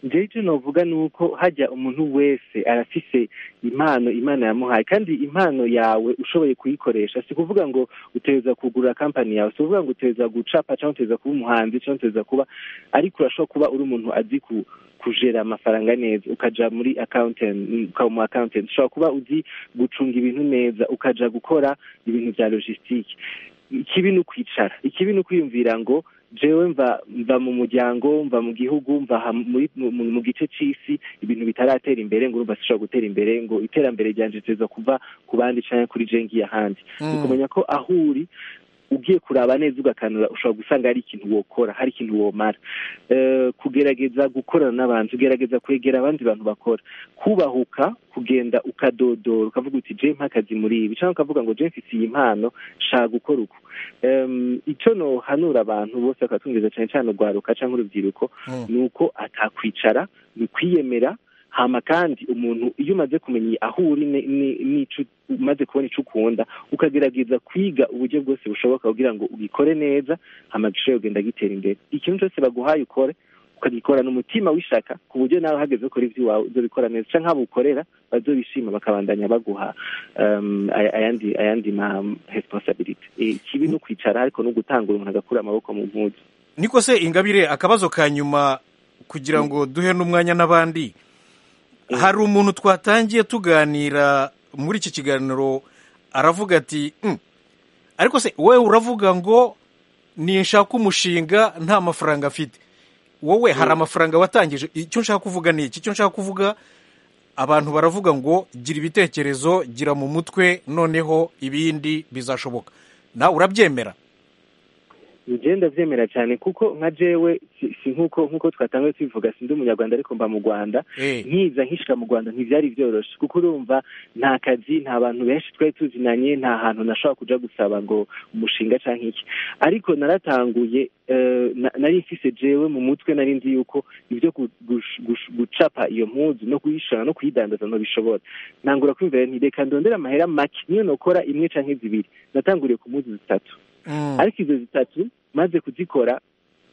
njyewe icyo navuga ni uko hajya umuntu wese arafise impano imana yamuhaye kandi impano yawe ushoboye kuyikoresha si kuvuga ngo uteza kugura kampani yawe si kuvuga ngo uteza gucapa cyangwa uteza kuba umuhanzi cyangwa uteza kuba ariko urashobora kuba uri umuntu azi ku kujera amafaranga neza ukaja muri accountant ukaba mu accountant ushobora kuba uzi gucunga ibintu neza ukaja gukora ibintu bya logistique ikibi ni ukwicara ikibi ni ukwiyumvira ngo jewe mva mva mu muryango mva mu gihugu mva ha- muri- mu- mu mu gice c'isi ibintu bitaratera imbere ngo urumva sishobora gutera imbere ngo iterambere ryanje riteza kuva ku bandi canke kuri je ngiye ahandi
Mm.
ni ukumenya ko aho uri ugiye kuraba neza ugakanura ushobora gusanga hari ikintu wokora hari ikintu womara Eh, kugerageza gukorana n'abantu ugerageza kwegera abandi bantu bakora kubahuka kugenda ukadodora ukavuga uti je mpa akazi muri ibi cyangwa ukavuga ngo je mfise iyi mpano shaka gukora uku Em, ico nohanura abantu bose bakatumviza cyane cyane urwaruka cyangwa urubyiruko
Mm.
ni uko atakwicara ni kwiyemera hama kandi umuntu iyo umaze kumenya aho uri ni- ni- n'ico umaze kubona ico ukunda ukagerageza kwiga uburyo bwose bushoboka kugira ngo ugikore neza hama gishobora kugenda gitera imbere ikintu cyose baguhaye ukore ukagikora umutima w'ishaka ku buryo nawe uhageze ukora iby'iwawe uzobikora neza cyangwa nk'abo ukorera bazobishima bakabandanya baguha em, aya- ayandi ayandi ma responsibility Eh, ikibi ni ukwicara ariko no gutangura umuntu agakura amaboko mu mpuzu
niko se ingabire akabazo ka nyuma kugira ngo duhe n'umwanya n'abandi hari umuntu twatangiye tuganira muri iki kiganiro aravuga ati "Mm, ariko se wowe uravuga ngo ninshaka umushinga nta mafaranga afite wowe hari amafaranga watangije icyo nshaka kuvuga ni iki icyo nshaka kuvuga abantu baravuga ngo gira ibitekerezo gira mu mutwe noneho ibindi bizashoboka nawe urabyemera
njyewe ndabyemera cyane kuko nka jewe si si nk'uko nk'uko twatangiye tubivuga sindi umunyarwanda ariko mba mu rwanda nkiza nkishika mu rwanda ntibyari byoroshye kuko urumva nta kazi nta bantu benshi twari tuzinanye nta hantu nashobora kuja gusaba ngo umushinga canke iki ariko naratanguye eh, na- nari mfise jewe mu mutwe nari nzi yuko ibyo gu- gush- gush- gucapa iyo mpuzu no kuyishora no kuyidandaza ntobishobora ntangura kwiyumvira nti reka ndondera amahera make niyo nokora imwe canke zibiri natanguriye ku mpuzu zitatu ariko izo zitatu maze kuzikora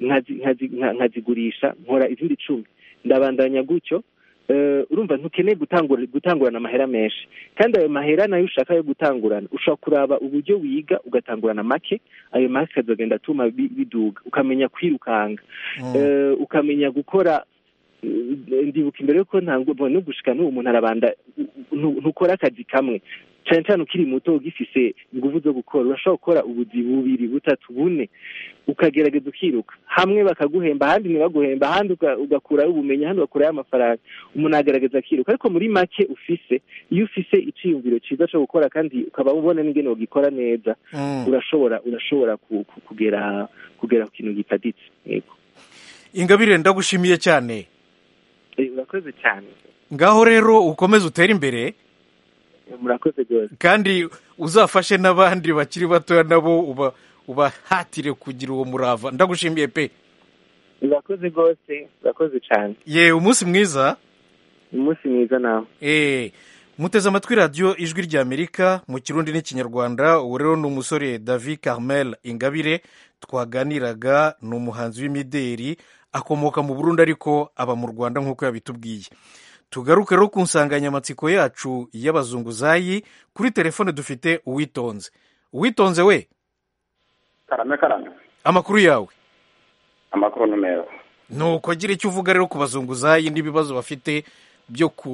nkazi- nkazi- nka- nkazigurisha nkora izindi cumi ndabandanya gutyo Eh, urumva ntukeneye gutangura- gutangurana amahera menshi kandi ayo mahera nayo ushaka yo gutangurana ushobora kuraba uburyo wiga ugatangurana make ayo make akazagenda atuma bi- biduga ukamenya kwirukanga Eh, ukamenya gukora eh, ndibuka imbere yuko ntabwo no gushika n'ubu umuntu arabanda ntu- ntukora akazi kamwe cyane cyane ukiri muto ugifise ingufu zo gukora urashobora gukora ubuzi bubiri butatu bune ukagerageza ukiruka hamwe bakaguhemba ahandi ntibaguhemba ahandi uga- ugakurayo ubumenyi ahandi ugakurayo amafaranga umuntu agerageza akiruka ariko muri make ufise iyo ufise iciyumviro cyiza cyo gukora kandi ukaba ubona n'ingene ugikora neza
Mm.
urashobora urashobora ku- ku- kugera kugera ku kintu gitaditse yego
ingabire ndagushimiye cyane
Eh, urakoze cyane
ngaho rero ukomeze utere imbere
murakoze rwose
kandi uzafashe n'abandi bakiri batoya nabo uba ubahatire kugira uwo murava ndagushimiye pe
urakoze rwose urakoze cyane
ye umunsi mwiza
umunsi mwiza nawe
eh muteze amatwi radiyo ijwi ry'amerika mu kirundi n'ikinyarwanda ubu rero ni umusore david carmel ingabire twaganiraga ni umuhanzi w'imideri akomoka mu burundi ariko aba mu rwanda nk'uko yabitubwiye tugaruke rero ku nsanganyamatsiko yacu y'abazunguzayi kuri telefone dufite uwitonze uwitonze we
karame karame
amakuru yawe
amakuru ni meza
nuko gira icyo uvuga rero ku bazunguzayi n'ibibazo bafite byo ku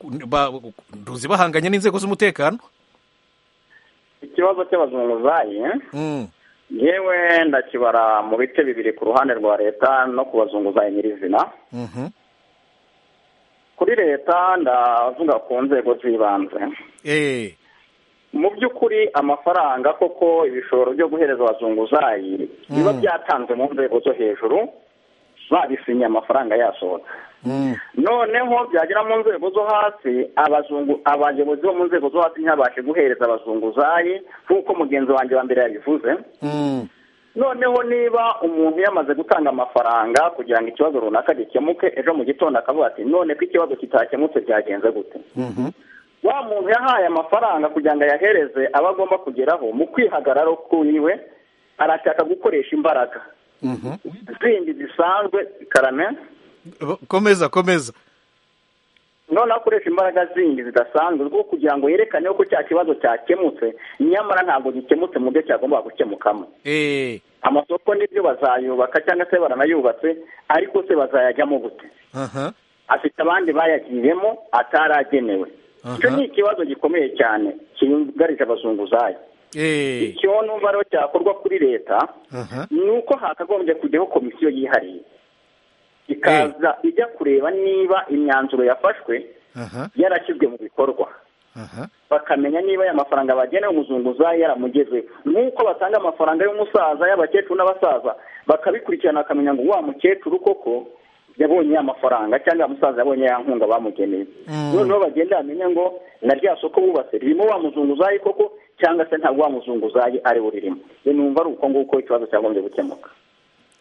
ku- ba- nduzi bahanganye n'inzego z'umutekano
ikibazo cy'abazunguzayi
Mm.
yewe ndakibara mu bice bibiri ku ruhande rwa leta no ku bazunguzayi nyirizina
Mhm.
kuri leta ndavuga ku nzego z'ibanze
Eh,
mu by'ukuri amafaranga koko ibishoro byo guhereza abazunguzayi biba byatanzwe mu nzego zo hejuru babisinye amafaranga yasohotse noneho byagera mu nzego zo hasi abazungu abayobozi bo mu nzego zo hasi ntibabashe guhereza abazunguzayi nk'uko mugenzi wanjye wa mbere yabivuze noneho niba umuntu yamaze gutanga amafaranga kugira ngo ikibazo runaka gikemuke ejo mu gitondo akavuga ati none ko ikibazo kitakemutse byagenze gute wa muntu yahaye amafaranga kugira ngo ayahereze aba agomba kugeraho mu kwihagararo kwiwe arashaka gukoresha imbaraga zindi zisanzwe karame
komeza komeza
none akoresha imbaraga zindi zidasanzwe rwo kugira ngo yerekane ko cya kibazo cyakemutse nyamara ntabwo gikemutse mu byo cyagomba gukemukamo amasoko nibyo bazayubaka cyangwa se baranayubatse ariko se bazayajyamo gute afite abandi bayagiyemo ataragenewe icyo ni ikibazo gikomeye cyane cyugarije abazunguzayi icyo numva rero cyakorwa kuri leta ni uko hakagombye kujyaho komisiyo yihariye ikaza ijya kureba niba imyanzuro yafashwe yarashyizwe mu bikorwa bakamenya niba aya mafaranga bagenewe umuzunguzayi yaramugeze nk'uko batanga amafaranga y'umusaza y'abakecuru n'abasaza bakabikurikirana bakamenya ngo wa mukecuru koko yabonye ya mafaranga cyangwa ya musaza yabonye ya nkunga bamugeneye noneho bagenda bamenya ngo na rya soko bubatse ririmo wa muzunguzayi koko cyangwa se ntabwo wa muzunguzayi ari we ririmo numva ari uko nguko ikibazo cyagombye gukemuka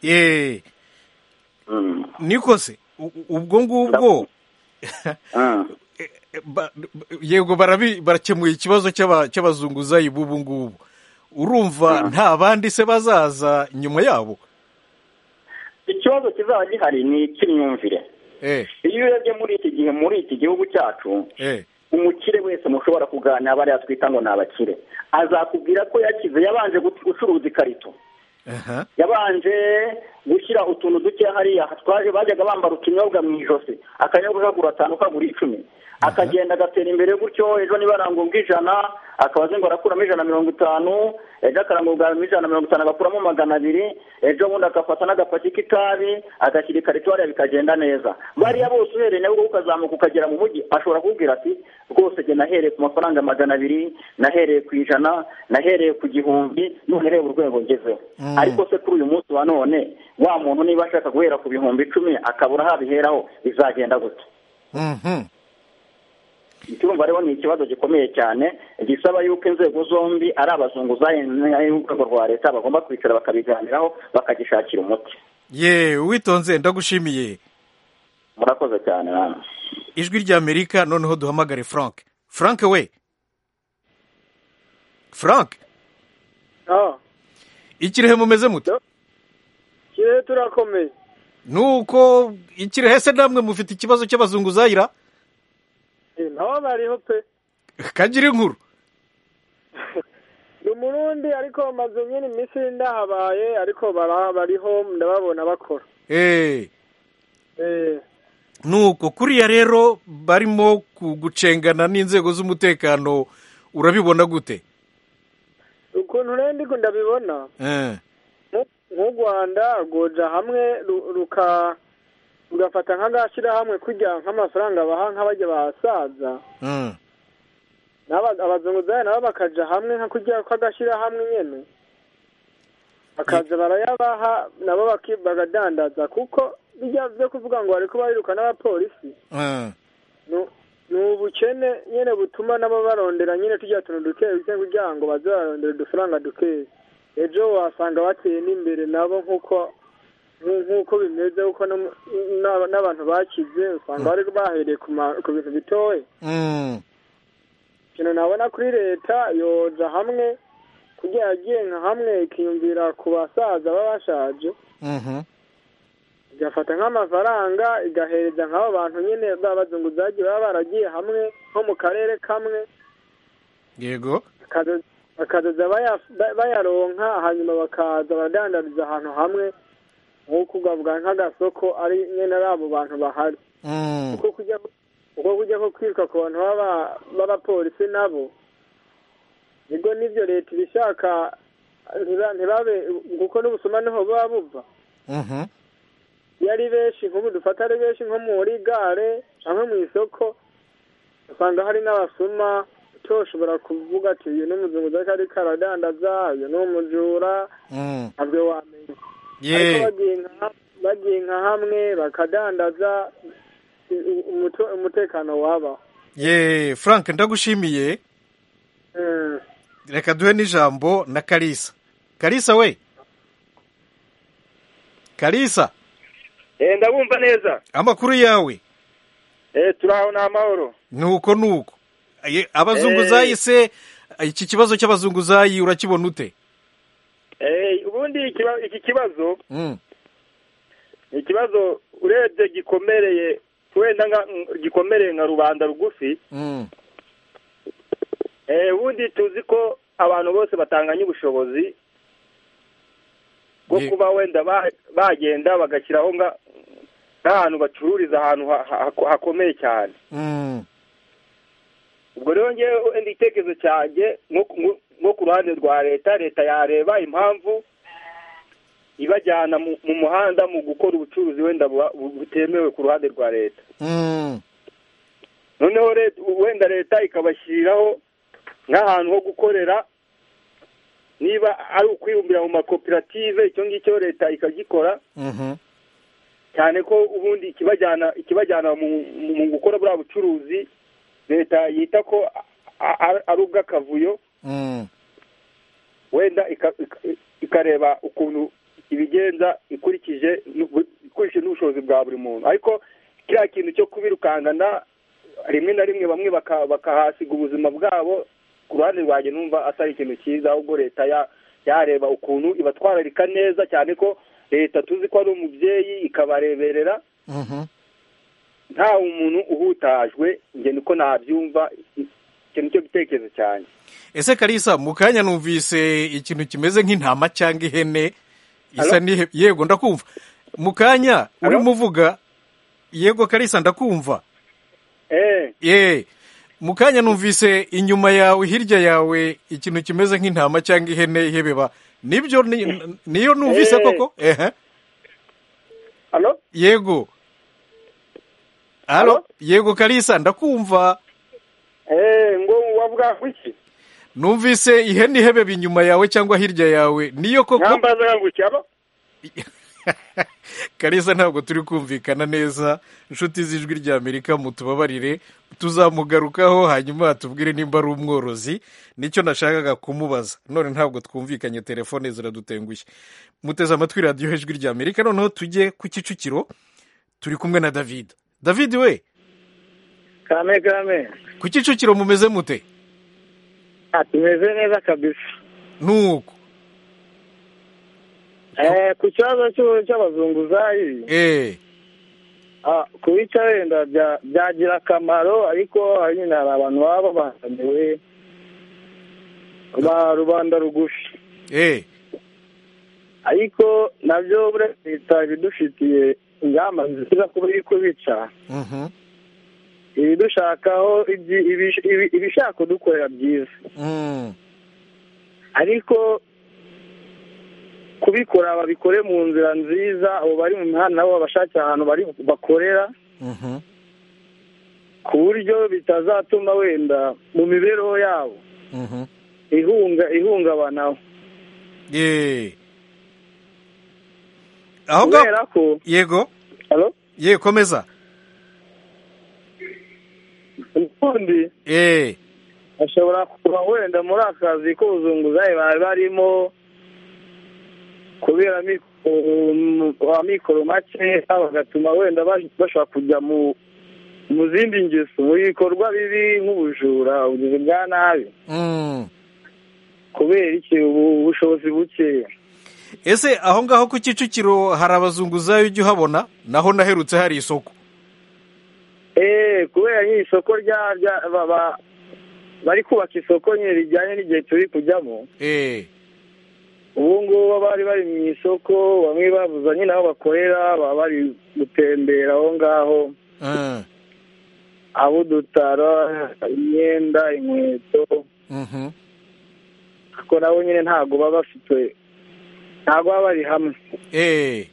yeee niko se ubwo ngubwo yego barakemuye ikibazo cy'abazunguzayi b'ubu ngubu urumva nta bandi se bazaza nyuma yabo
ikibazo kizaba gihari ni icy'imyumvire iyo urebye muri iki gihe muri iki gihugu cyacu umukire wese mushobora kuganira bariya twita ngo ni abakire azakubwira ko yakize yabanje gucuruza ikarito yabanje gushyira utuntu duke hariya twaje bajyaga bambara utunyobwa mu ijosi akanyobwa ukagura atanu ukagura icumi akagenda agatera imbere gutyo ejo niba arangurwa ijana akaba azi ngo arakuramo ijana mirongo itanu ejo akarangurwa ijana mirongo itanu agakuramo magana abiri ejo bundi agafata n'agapaki k'itabi agashyira ikarito hariya bikagenda neza bariya bose uhereye nawe ukazamuka ukagera mu mujyi ashobora kukubwira ati rwose njye nahereye ku mafaranga magana abiri nahereye ku ijana nahereye ku gihumbi none reba urwego ngezeho ariko se kuri uyu munsi wa none wa muntu niba ashaka guhera ku bihumbi icumi akabura habiheraho bizagenda gute icyumba rero ni ikibazo gikomeye cyane gisaba yuko inzego zombi ari abazunguzayi n'urwego rwa leta bagomba kwicara bakabiganiraho bakagishakira umuti
yeee uwitonze ndagushimiye
murakoze cyane namwe
ijwi rya amerika noneho duhamagare frank frank we frank ikirehe mumeze muto
kirehe turakomeye
ni uko ikirehe se namwe mufite ikibazo cy'abazunguzayira
ntaho bariho pe
kagira inkuru
ni umurundi ariko bamaze nyine iminsi ndahabaye ariko bariho ndababona bakora
nuko kuriya rero barimo gucengana n'inzego z'umutekano urabibona gute
ukuntu rero ndiko ndabibona nk'u rwanda rwoja hamwe ruka ugafata nk'agashyirahamwe kujya nk'amafaranga baha nk'abajya bahasaza abazunguzayi nabo bakajya hamwe nka kujya kw'agashyirahamwe nyine bakaza barayabaha nabo bagadandaza kuko bijya byo kuvuga ngo bari kubahiruka n'abapolisi ni ubukene nyine butuma nabo barondera nyine tujya tuntu duke kugira ngo baze bararondera udufaranga dukeya ejo wasanga bateye n'imbere nabo nk'uko nk'uko bimeze kuko n'abantu bakize usanga bari bahereye ku bintu bitoya ikintu nabona kuri leta yoja hamwe kugira yagiye nka hamwe ikiyumvira ku basaza baba bashaje igafata nk'amafaranga igahereza nk'abo bantu nyine babazunguzaji baba baragiye hamwe nko mu karere kamwe
yego
bakazaza bayaronka hanyuma bakaza baradandariza ahantu hamwe nk'uko ugavuga nk'agasoko ari nyine ari abo bantu bahari kuko kujya ko kwiruka ku bantu b'abapolisi nabo nibwo nibyo leta ibishaka ntibabe kuko n'ubusuma niho buba buva iyo ari benshi nk'ubu dufata ari benshi nko muri gare cyangwa mu isoko usanga hari n'abasuma ushobora kuvuga ati uyu ni umuzunguzayi kari karadandaza uyu ni umujura ntabwo wamenya bagiye nka hamwe bakadandaza umutekano waba
yeee frank ndagushimiye reka duhe n'ijambo na karisa karisa we kalisa
ndabumva neza
amakuru yawe
turaho ni amahoro
nuko nuko Aye, abazunguzayi se iki kibazo cy'abazunguzayi urakibona ute
ubundi ikiba- iki kibazo ni ikibazo urebye gikomereye wenda nka- gikomereye nka rubanda rugufi Eh, ubundi tuzi ko abantu bose batanganya ubushobozi bwo kuba wenda ba- bagenda bagashyiraho nga- nk'ahantu bacururiza ahantu ha- ha- hakomeye cyane ubwo rero ngewe ndi itekerezo cyanjye nko ku- nko- nko ku ruhande rwa leta leta yareba impamvu ibajyana mu- mu muhanda mu gukora ubucuruzi wenda buba- bu- butemewe ku ruhande rwa leta noneho leta- wenda leta ikabashyiriraho nk'ahantu ho gukorera niba ari ukwibumbira mu makoperative icyo ngicyo leta ikagikora cyane ko ubundi ikibajyana ikibajyana mu, mu- mu gukora buriya bucuruzi leta yita ko a- a- ari ubw'akavuyo wenda ika- ika- ikareba ukuntu ibigenza ikurikije n'ubu- ikurikije n'ubushobozi bwa buri muntu ariko kiriya kintu cyo kubirukankana rimwe na rimwe bamwe baka- bakahasiga ubuzima bwabo ku ruhande rwanjye numva atari ikintu cyiza ahubwo leta ya- yareba ukuntu ibatwararika neza cyane ko leta tuzi ko ari umubyeyi ikabareberera nta umuntu uhutajwe njye niko nabyumva icyo nicyo gitekerezo cyanjye
ese kalisa mu kanya numvise ikintu kimeze nk'intama cyangwa ihene isa n'ihe yego ndakumva mu kanya urimo uvuga yego kalisa ndakumva eh mu kanya numvise inyuma yawe hirya yawe ikintu kimeze nk'intama cyangwa ihene ihebeba nibyo ni- niyo numvise
Eh.
koko ehe
Alo?
yego Alo? yego kalisa ndakumva
eh ngo wavuga ku iki
numvise ihene ihebeba inyuma yawe cyangwa hirya yawe niyo koko
mwambaza ngo cyaba
kalisa ntabwo turi kumvikana neza inshuti z'ijwi ry'amerika mutubabarire tuzamugarukaho hanyuma tubwire nimba ari umworozi nicyo nashakaga kumubaza none ntabwo twumvikanye telefone ziradutengushye muteze amatwi radiyo ijwi ry'amerika noneho tujye ku kicukiro turi kumwe na david david we
kame kame
ku kicukiro mumeze mute
Ah, tumeze neza kabisa
nuko
eh ku kibazo cy'u- cy'abazunguzayi
eh
ah, kubica wenda bya- byagira akamaro ariko hari nyine hari abantu baba babangamiwe ba rubanda rugufi
eh
ariko nabyo buriya leta ibidufitiye ingamba nziza kuba iri kubica
mhm
ibidushakaho ibyi- ibish- ibi- ibishaka kudukorera byiza
mm
ariko kubikora babikore mu nzira nziza abo bari mu mihanda nabo babashakira ahantu bari bakorera
mhm
ku buryo bitazatuma wenda mu mibereho yabo
mhm
ihunga ihungabanaho
eh aho
kubera ko
yego
Halo?
ye komeza
ubundi
eh
bashobora kuba wenda muri akazi k'ubuzunguzayi bari barimo kubera amikoro amikoro make bagatuma wenda bash- bashobora kujya mu mu zindi ngeso mu bikorwa bibi nk'ubujura ubugizi bwa nabi
Mm.
kubera iki ubu- ubushobozi bukeya
ese aho ngaho ku kicukiro hari abazunguzayi ujya uhabona naho naherutse hari isoko
Eh, kubera nyine isoko rya rya- ba- ba- bari kubaka isoko nyine rijyanye n'igihe turi kujyamo
eh
ubu ngubu bari bari mu isoko bamwe bavuza nyine aho bakorera baba bari gutembera aho ngaho
eh
abo dutara imyenda inkweto
mhm
ariko nabo nyine ntabwo baba bafite ntabwo baba bari hamwe
eh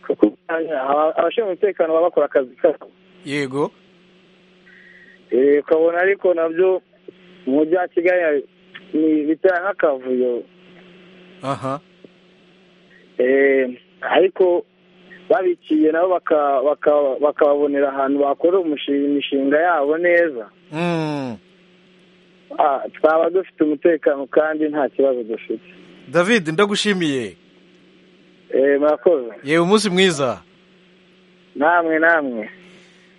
kuko aba- abashinzwe umutekano baba bakora akazi kabo
yego
Eh, ukabona ariko nabyo mu mujyi wa kigali ni- biteye nk'akavuyo
aha
Eh, ariko babiciye nabo baka- baka- bakababonera ahantu bakora umushinga imishinga yabo neza
mm
Ah, twaba dufite umutekano kandi nta kibazo dufite
david ndagushimiye
murakoze
yewe umunsi mwiza
namwe namwe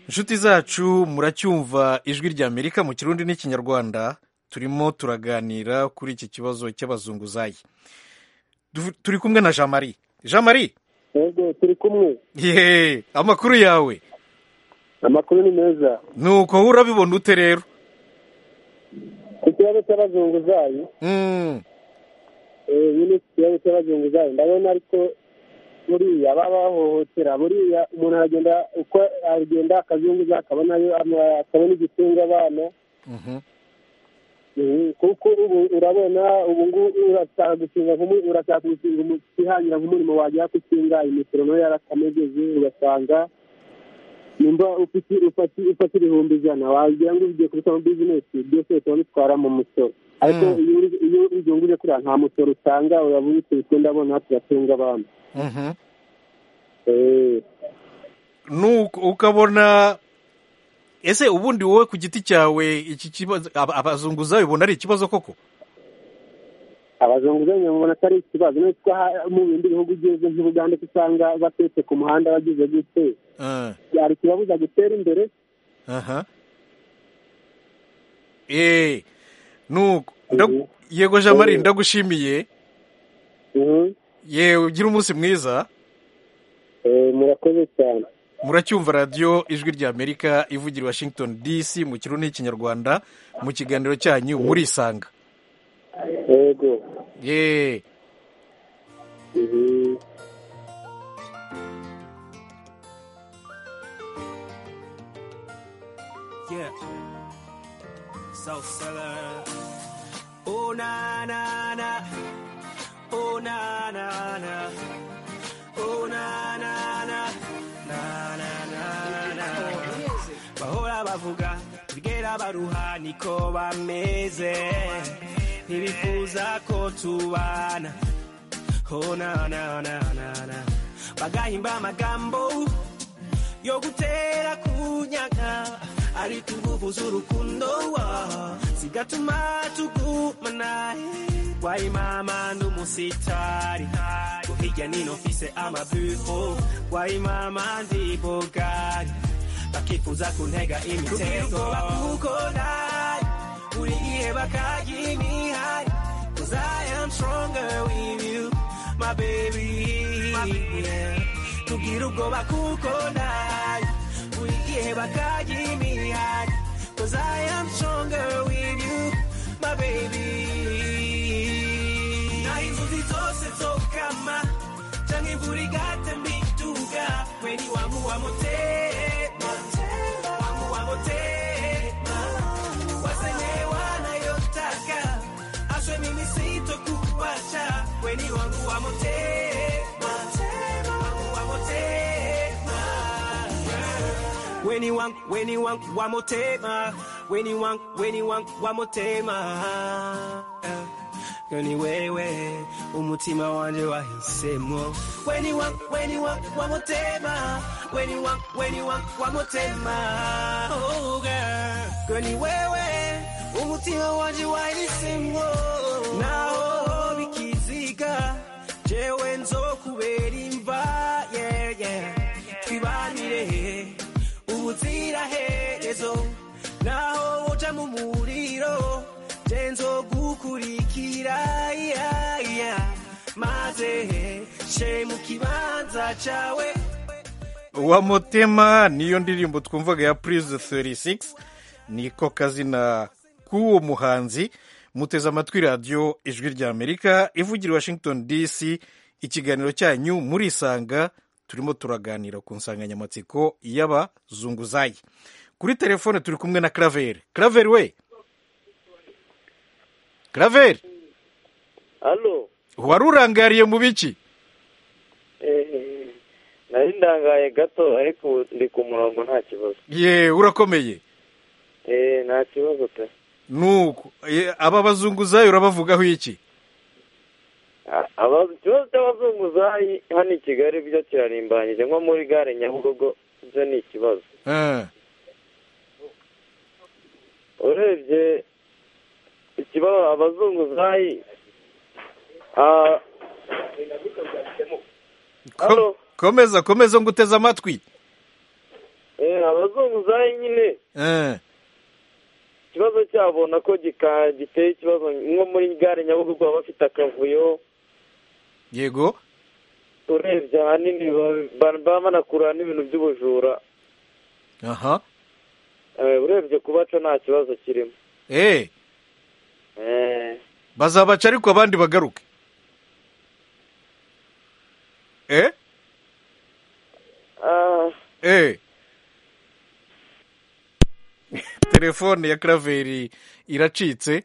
inshuti zacu muracyumva ijwi rya amerika mu kirundi n'ikinyarwanda turimo turaganira kuri iki kibazo cy'abazunguzayi Du- turi kumwe na jean marie jean marie
yego turi kumwe
yeee amakuru yawe
amakuru ni meza
ni uko wowe urabibona ute rero
ku kibazo cy'abazunguzayi
Mm,
eh, nyine ku kibazo cy'abazunguzayi ndabona ariko buriya baba bahohotera buriya umuntu aragenda uko agenda akazunguza akabonayo ama- akabona igitunga abana
mhm.
Mhm, kuko ubu urabona ubu ngubu urashaka gukinga nk'umu- urashaka gukinga umu- kwihangira nk'umurimo wajya gukinga imisoro nayo yarakamegeze ugasanga nimba ufite- ufati- ufata ibihumbi ijana wagira ngo ugiye kubishyira muri bizinesi byose bikaba bitwara mu musoro ariko iyo uri- iyo uzunguje kuriya nta musoro utanga uraba ubikubise ndabona turatunga abantu
Mhm.
Eh,
Nuko ukabona ese ubundi wowe ku giti cyawe iki kibazo aba- abazunguzayi ubona ari ikibazo koko
abazunguzayi babona ko ari ikibazo nubwo ha- mu bindi bihugu ugeze nk'ubuganda ko usanga batetse ku muhanda bagize gute
Ah,
byari ikibabuza gutera imbere
aha eee nuko ndag- yego jean marie ndagushimiye yewe ugira umunsi mwiza
murakoze cyane
muracyumva radiyo ijwi rya amerika ivugira i washington dc mu kirundi n'ikinyarwanda mu kiganiro cyanyu murisanga
yego
yeee
Mhm.
Yeah. South Seller. Oh na na na. Oh na na na. Oh na na na. Na na na na. Bahora bavuga tugera baruha niko bameze. Ntibifuza ko tubana. Oh na na na na na. Bagahimba amagambo yo gutera kunyaga ariko ingufu z'urukundo wa zigatuma tugumana wayi mama n'umusitari ngo hirya nino mfise amabufo wayi mama ndi bogari bakifuza kuntega imitego bakukora uri ihe bakagimihari Cause I am stronger with you, my baby. Yeah. Tugira ubwoba kuko nayo buri gihe bakagimihari. Cause I am stronger with you, my baby. Na inzozi zose zokama canke imvura igata mbituga weni wangu wa mutema wangu wa mutema wasenyewa nayotaka aswe mimi sitokuacha weni wangu wa mutema wangu wa mutema weni wangu weni wangu wa mutema weni wangu weni wangu wa mutema Eh. Yoni wewe umutima wanje wahisemo weni wangu weni wangu wa mutema weni wangu weni wangu wa mutema oh girl Yoni wewe umutima wanje wahisemo naho bikiziga jewe nzokubera imva yeah yeah twibanire ubuziraherezo naho uja mu muriro genzo gukurikira yeah, yeah. maze she mu kibanza cyawe
wa motema niyo ndirimbo twumvaga ya purize 36 niko kazina k'uwo muhanzi muteze amatwi radiyo ijwi rya amerika ivugira i washington dc ikiganiro cyanyu murisanga turimo turaganira ku nsanganyamatsiko y'abazunguzayi kuri telefone turi kumwe na karaveri karaveri we karaveri
hano
wari urangariye mu biki
nari ndangaye gato ariko ubu ndi ku murongo nta kibazo
ye urakomeye
Eh, nta kibazo pe
nuko eh, aba bazunguzayi urabavugaho iki
A- aba- ikibazo cy'abazunguzayi hano i kigali byo kirarimbanyije nko muri gare nyabugogo byo ni ikibazo
Eh,
urebye ikibazo abazunguzayi ah,
Ko- komeza komeza nguteze amatwi
Eh, abazunguzayi nyine
Eh,
ikibazo cyabo nako gika- giteye ikibazo nko muri gare nyabugogo baba bafite akavuyo
yego
urebye ahanini ba- ba- baba banakurura n'ibintu by'ubujura
aha
Eh, urebye kubaca nta kibazo kirimo
eh
Eh,
bazabaca ariko abandi bagaruke eh
ah,
eh telefone ya karaveri iracitse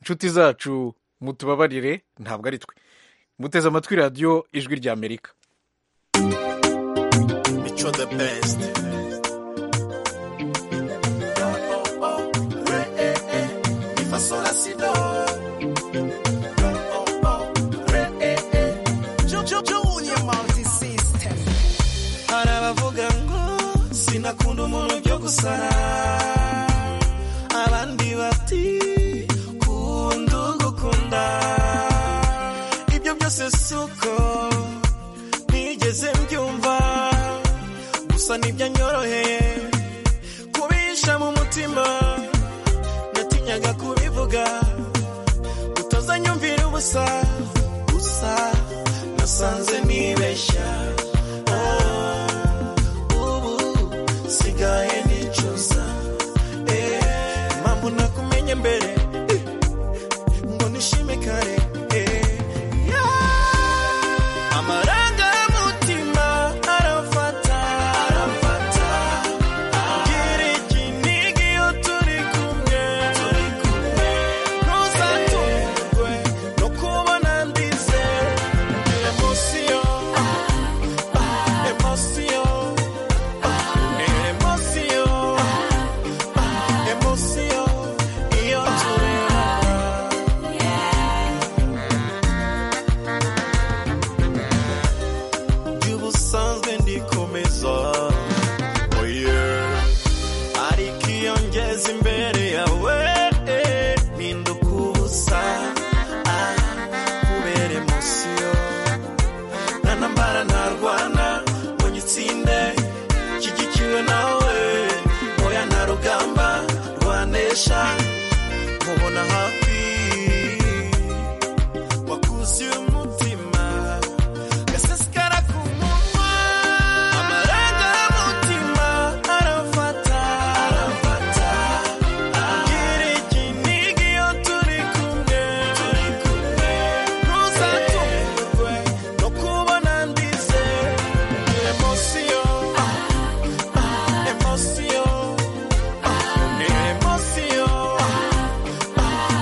inshuti zacu mutubabarire ntabwo ari twe muteze amatwi radiyo ijwi rya amerika
Micho the best. Fasola sido. Junior multi system. Arabavuga ngo sinakunda umuntu byo gusara. Abandi bati kunda ugukunda. Ibyo byose suko nigeze mbyumva. gusa ntibyanyoroheye kubisha mu mutima natinyaga kubivuga utazanyumvira ubusa gusa nasanze nibeshya Oh, ubu sigaye nicuza Eh, impamvu nakumenye mbere eh, ngo nishime kare eh, yeah. amarangamutima arafata gira ikinigi iyo turi kumwe ntuzatungurwe no kubona ndize emosiyo emosiyo emosiyo emosiyo iyo turebana by'ubusanzwe ndikomeza oh yeah. ariko iyo ngeze imbere yawe eh, mpinduka ubusa ah, kubera emosiyo nanambara ntarwana ngo nyitsinde nshyigikiwe nawe oya nta rugamba rwanesha nkubona hafi wakuzuye umutima gasesekara ku munwa amarangamutima arafata gira ikinigi iyo turi kumwe ntuzatungurwe no kubona ndize emosiyo emosiyo emosiyo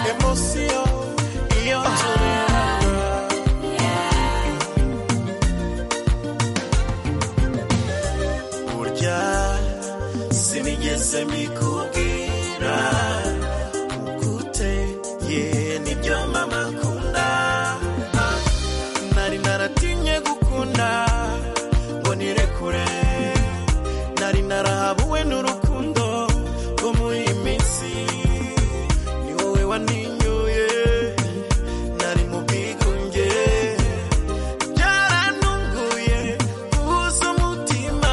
emosiyo iyo turi kumwe burya sinigeze mbikubwira ukuteye nibyo mama akunda nari naratinye gukunda ngo nirekure nari narahabuwe n'urukundo rwo muri iyi minsi ni wowe waninyoye nari mu bwigunge byarantunguye uhuza umutima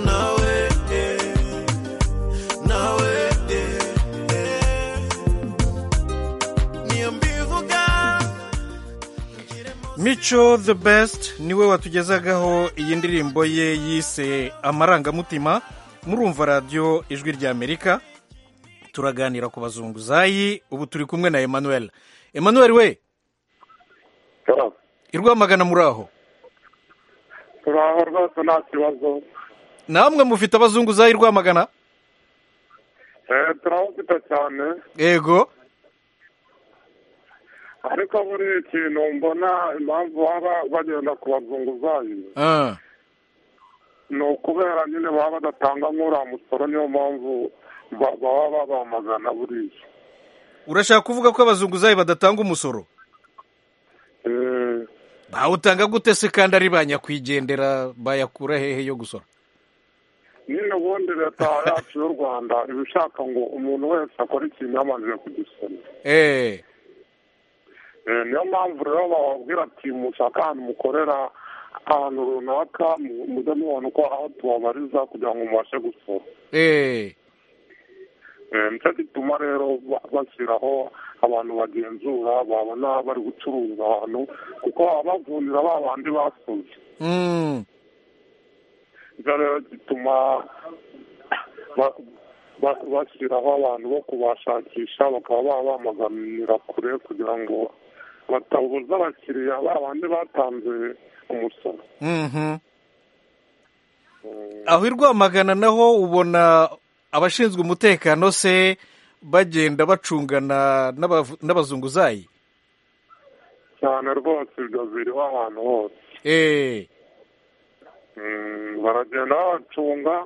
nawe eh, nawe eh, eh. niyo mbivuga
mico the best niwe watugezagaho iyi ndirimbo ye yise amarangamutima murumva radiyo ijwi rya amerika turaganira ku bazunguzayi ubu turi kumwe na emmanuel emmanuel we i rwamagana muri aho
turaho rwose nta kibazo
namwe mufite abazunguzayi i rwamagana
Eh, turawufite cyane
yego
ariko buri kintu mbona impamvu baba bagenda ku bazunguzayi
Ah,
ni ukubera nyine baba badatanga nk'uriya musoro niyo mpamvu ba- baba babamagana buriya
urashaka kuvuga ko abazunguzayi badatanga umusoro
Eh,
bawutanga gute se kandi ari ba nyakwigendera bayakura hehe yo gusora
nyine ubundi leta yacu y'u rwanda iba ishaka ngo umuntu wese akore ikintu yabanje kugisoma
eee
Eh, niyo mpamvu rero bababwira ati mushaka ahantu mukorera ahantu runaka mujya mubona uko aho tubabariza kugira ngo mubashe gusora Eh, nicyo gituma rero ba- bashyiraho abantu bagenzura babona bari gucuruza ahantu kuko baba bavunira ba bandi basoze nicyo rero gituma ba- ba- bashyiraho abantu bo kubashakisha bakaba babamaganira kure kugira ngo batabuza abakiriya ba bandi batanze umusoro
Mhm. aho i rwamagana naho ubona abashinzwe umutekano se bagenda bacungana n'abavu- n'abazunguzayi
cyane rwose ibyo biriho ahantu hose
Eh,
Mm, baragenda babacunga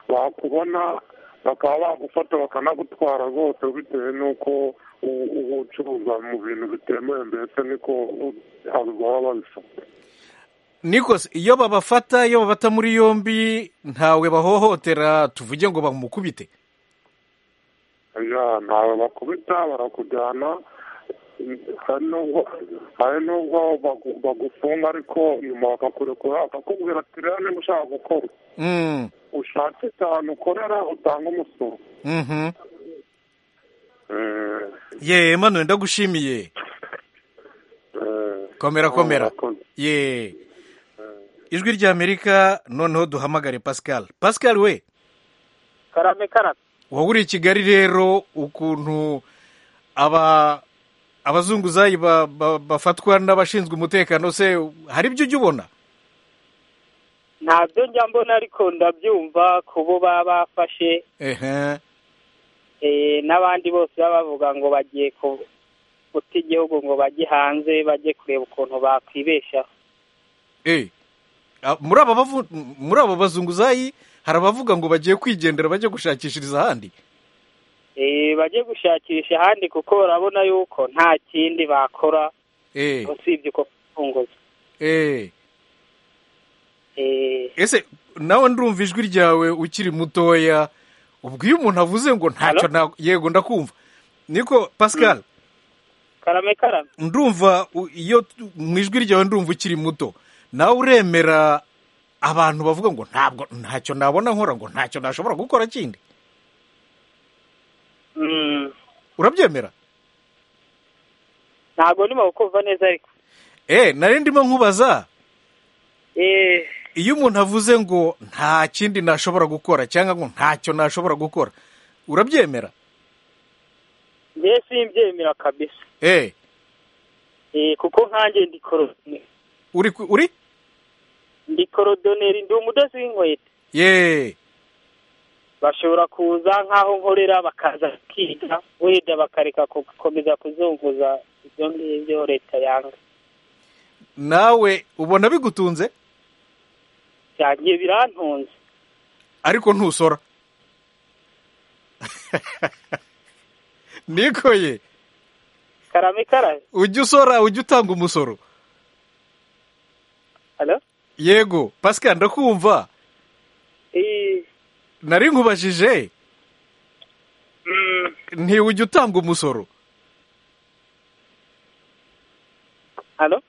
bakubona bakaba bagufata bakanagutwara rwose bitewe n'uko u- uba ucuruza mu bintu bitemewe mbese niko u- abantu baba babifata
nikose iyo babafata iyo babata muri yombi ntawe bahohotera tuvuge ngo bamukubite
Ya, ntawe bakubita barakujyana hari n'ubwo hari n'ubwo bagu- bagufunga ariko nyuma bakakurekura bakakubwira ati rero niba ushaka gukora
Mm,
ushake cyane ukorera utange umusoro
mhm.
Eh,
ye manuwe ndagushimiye
eh,
komera komera
murakoze.
ye ijwi ry'amerika noneho duhamagare pascal pascal we
karame karame
wowe uri i kigali rero ukuntu aba abazunguzayi ba- ba- bafatwa n'abashinzwe umutekano se hari ibyo ujya ubona
ntabyo njya mbona ariko ndabyumva ku bo baba bafashe
ehe
eh, n'abandi bose baba bavuga ngo bagiye ku- guta igihugu ngo bajye hanze bajye kureba ukuntu bakwibeshaho
Eh, ah, muri aba bavu- m- muri aba bazunguzayi hari abavuga ngo bagiye kwigendera bajye gushakishiriza ahandi
Eh, bajye gushakisha ahandi kuko barabona yuko nta kindi bakora
Eh,
usibye uko kufunguza
eh.
Eh,
ese nawe ndumva ijwi ryawe ukiri mutoya ubwo iyo umuntu avuze ngo ntacyo na- yego ndakumva niko pascal
karame karame
ndumva u- iyo tu- mu ijwi ryawe ndumva ukiri muto nawe uremera abantu bavuga ngo ntabwo ntacyo nabona nkora ngo ntacyo nashobora gukora kindi
mm,
urabyemera
ntabwo ndimo kukumva neza ariko
eh nari ndimo nkubaza
Eh,
iyo umuntu avuze ngo nta kindi nashobora gukora cyangwa ngo ntacyo nashobora gukora urabyemera
njye simbyemera kabisa
eh
Eh, kuko nkanjye ndi korodoneri
uri ku- uri
ndi korodoneri ndi umudozi w'inkweto
ye
bashobora kuza nk'aho nkorera bakaza bakiga wenda bakareka gukomeza kuzunguza ibyo ngibyo leta yanga
nawe ubona bigutunze
byangiye birantunze
ariko ntusora nikoye
karame karame
ujya usora ujya utanga umusoro
Hello?
yego pascal ndakumva
Eh,
nari nkubajije ntiwujya utanga umusoro
Halo?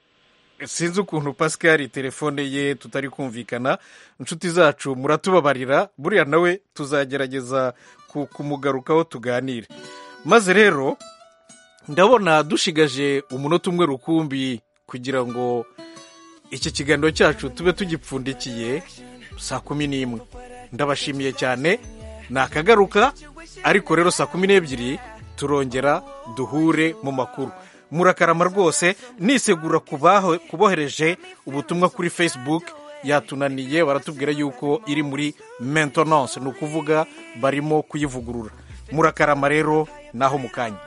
sinzi ukuntu pascal telefone ye tutari kumvikana inshuti zacu muratubabarira buriya nawe tuzagerageza ku- kumugarukaho tuganire maze rero ndabona dushigaje umunota umwe rukumbi kugira ngo iki kiganiro cyacu tube tugipfundikiye saa kumi n'imwe ndabashimiye cyane nakagaruka ariko rero saa kumi n'ebyiri turongera duhure mu makuru murakarama rwose nisegura kubaho- kubohereje ubutumwa kuri facebook yatunaniye baratubwira yuko iri muri maintenance ni ukuvuga barimo kuyivugurura murakarama rero naho mu kanya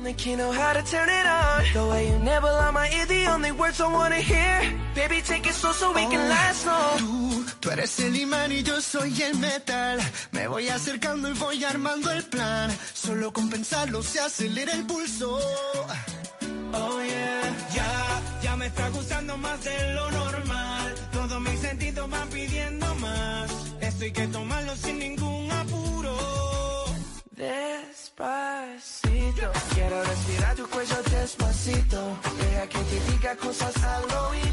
The only key know how to turn it on. The way you never lie my ear, the only words I wanna hear. Baby, take it slow so we can last long.
Tú, tú eres el imán y yo soy el metal. Me voy acercando y voy armando el plan. Solo con pensarlo se acelera el pulso.
Oh yeah, ya, ya me está gustando más de lo normal. Todos mis sentidos van pidiendo más. Esto hay que tomarlo sin ningún apuro. Despacito, quiero respirar tu cuello despacito. Deja que te diga cosas al oído.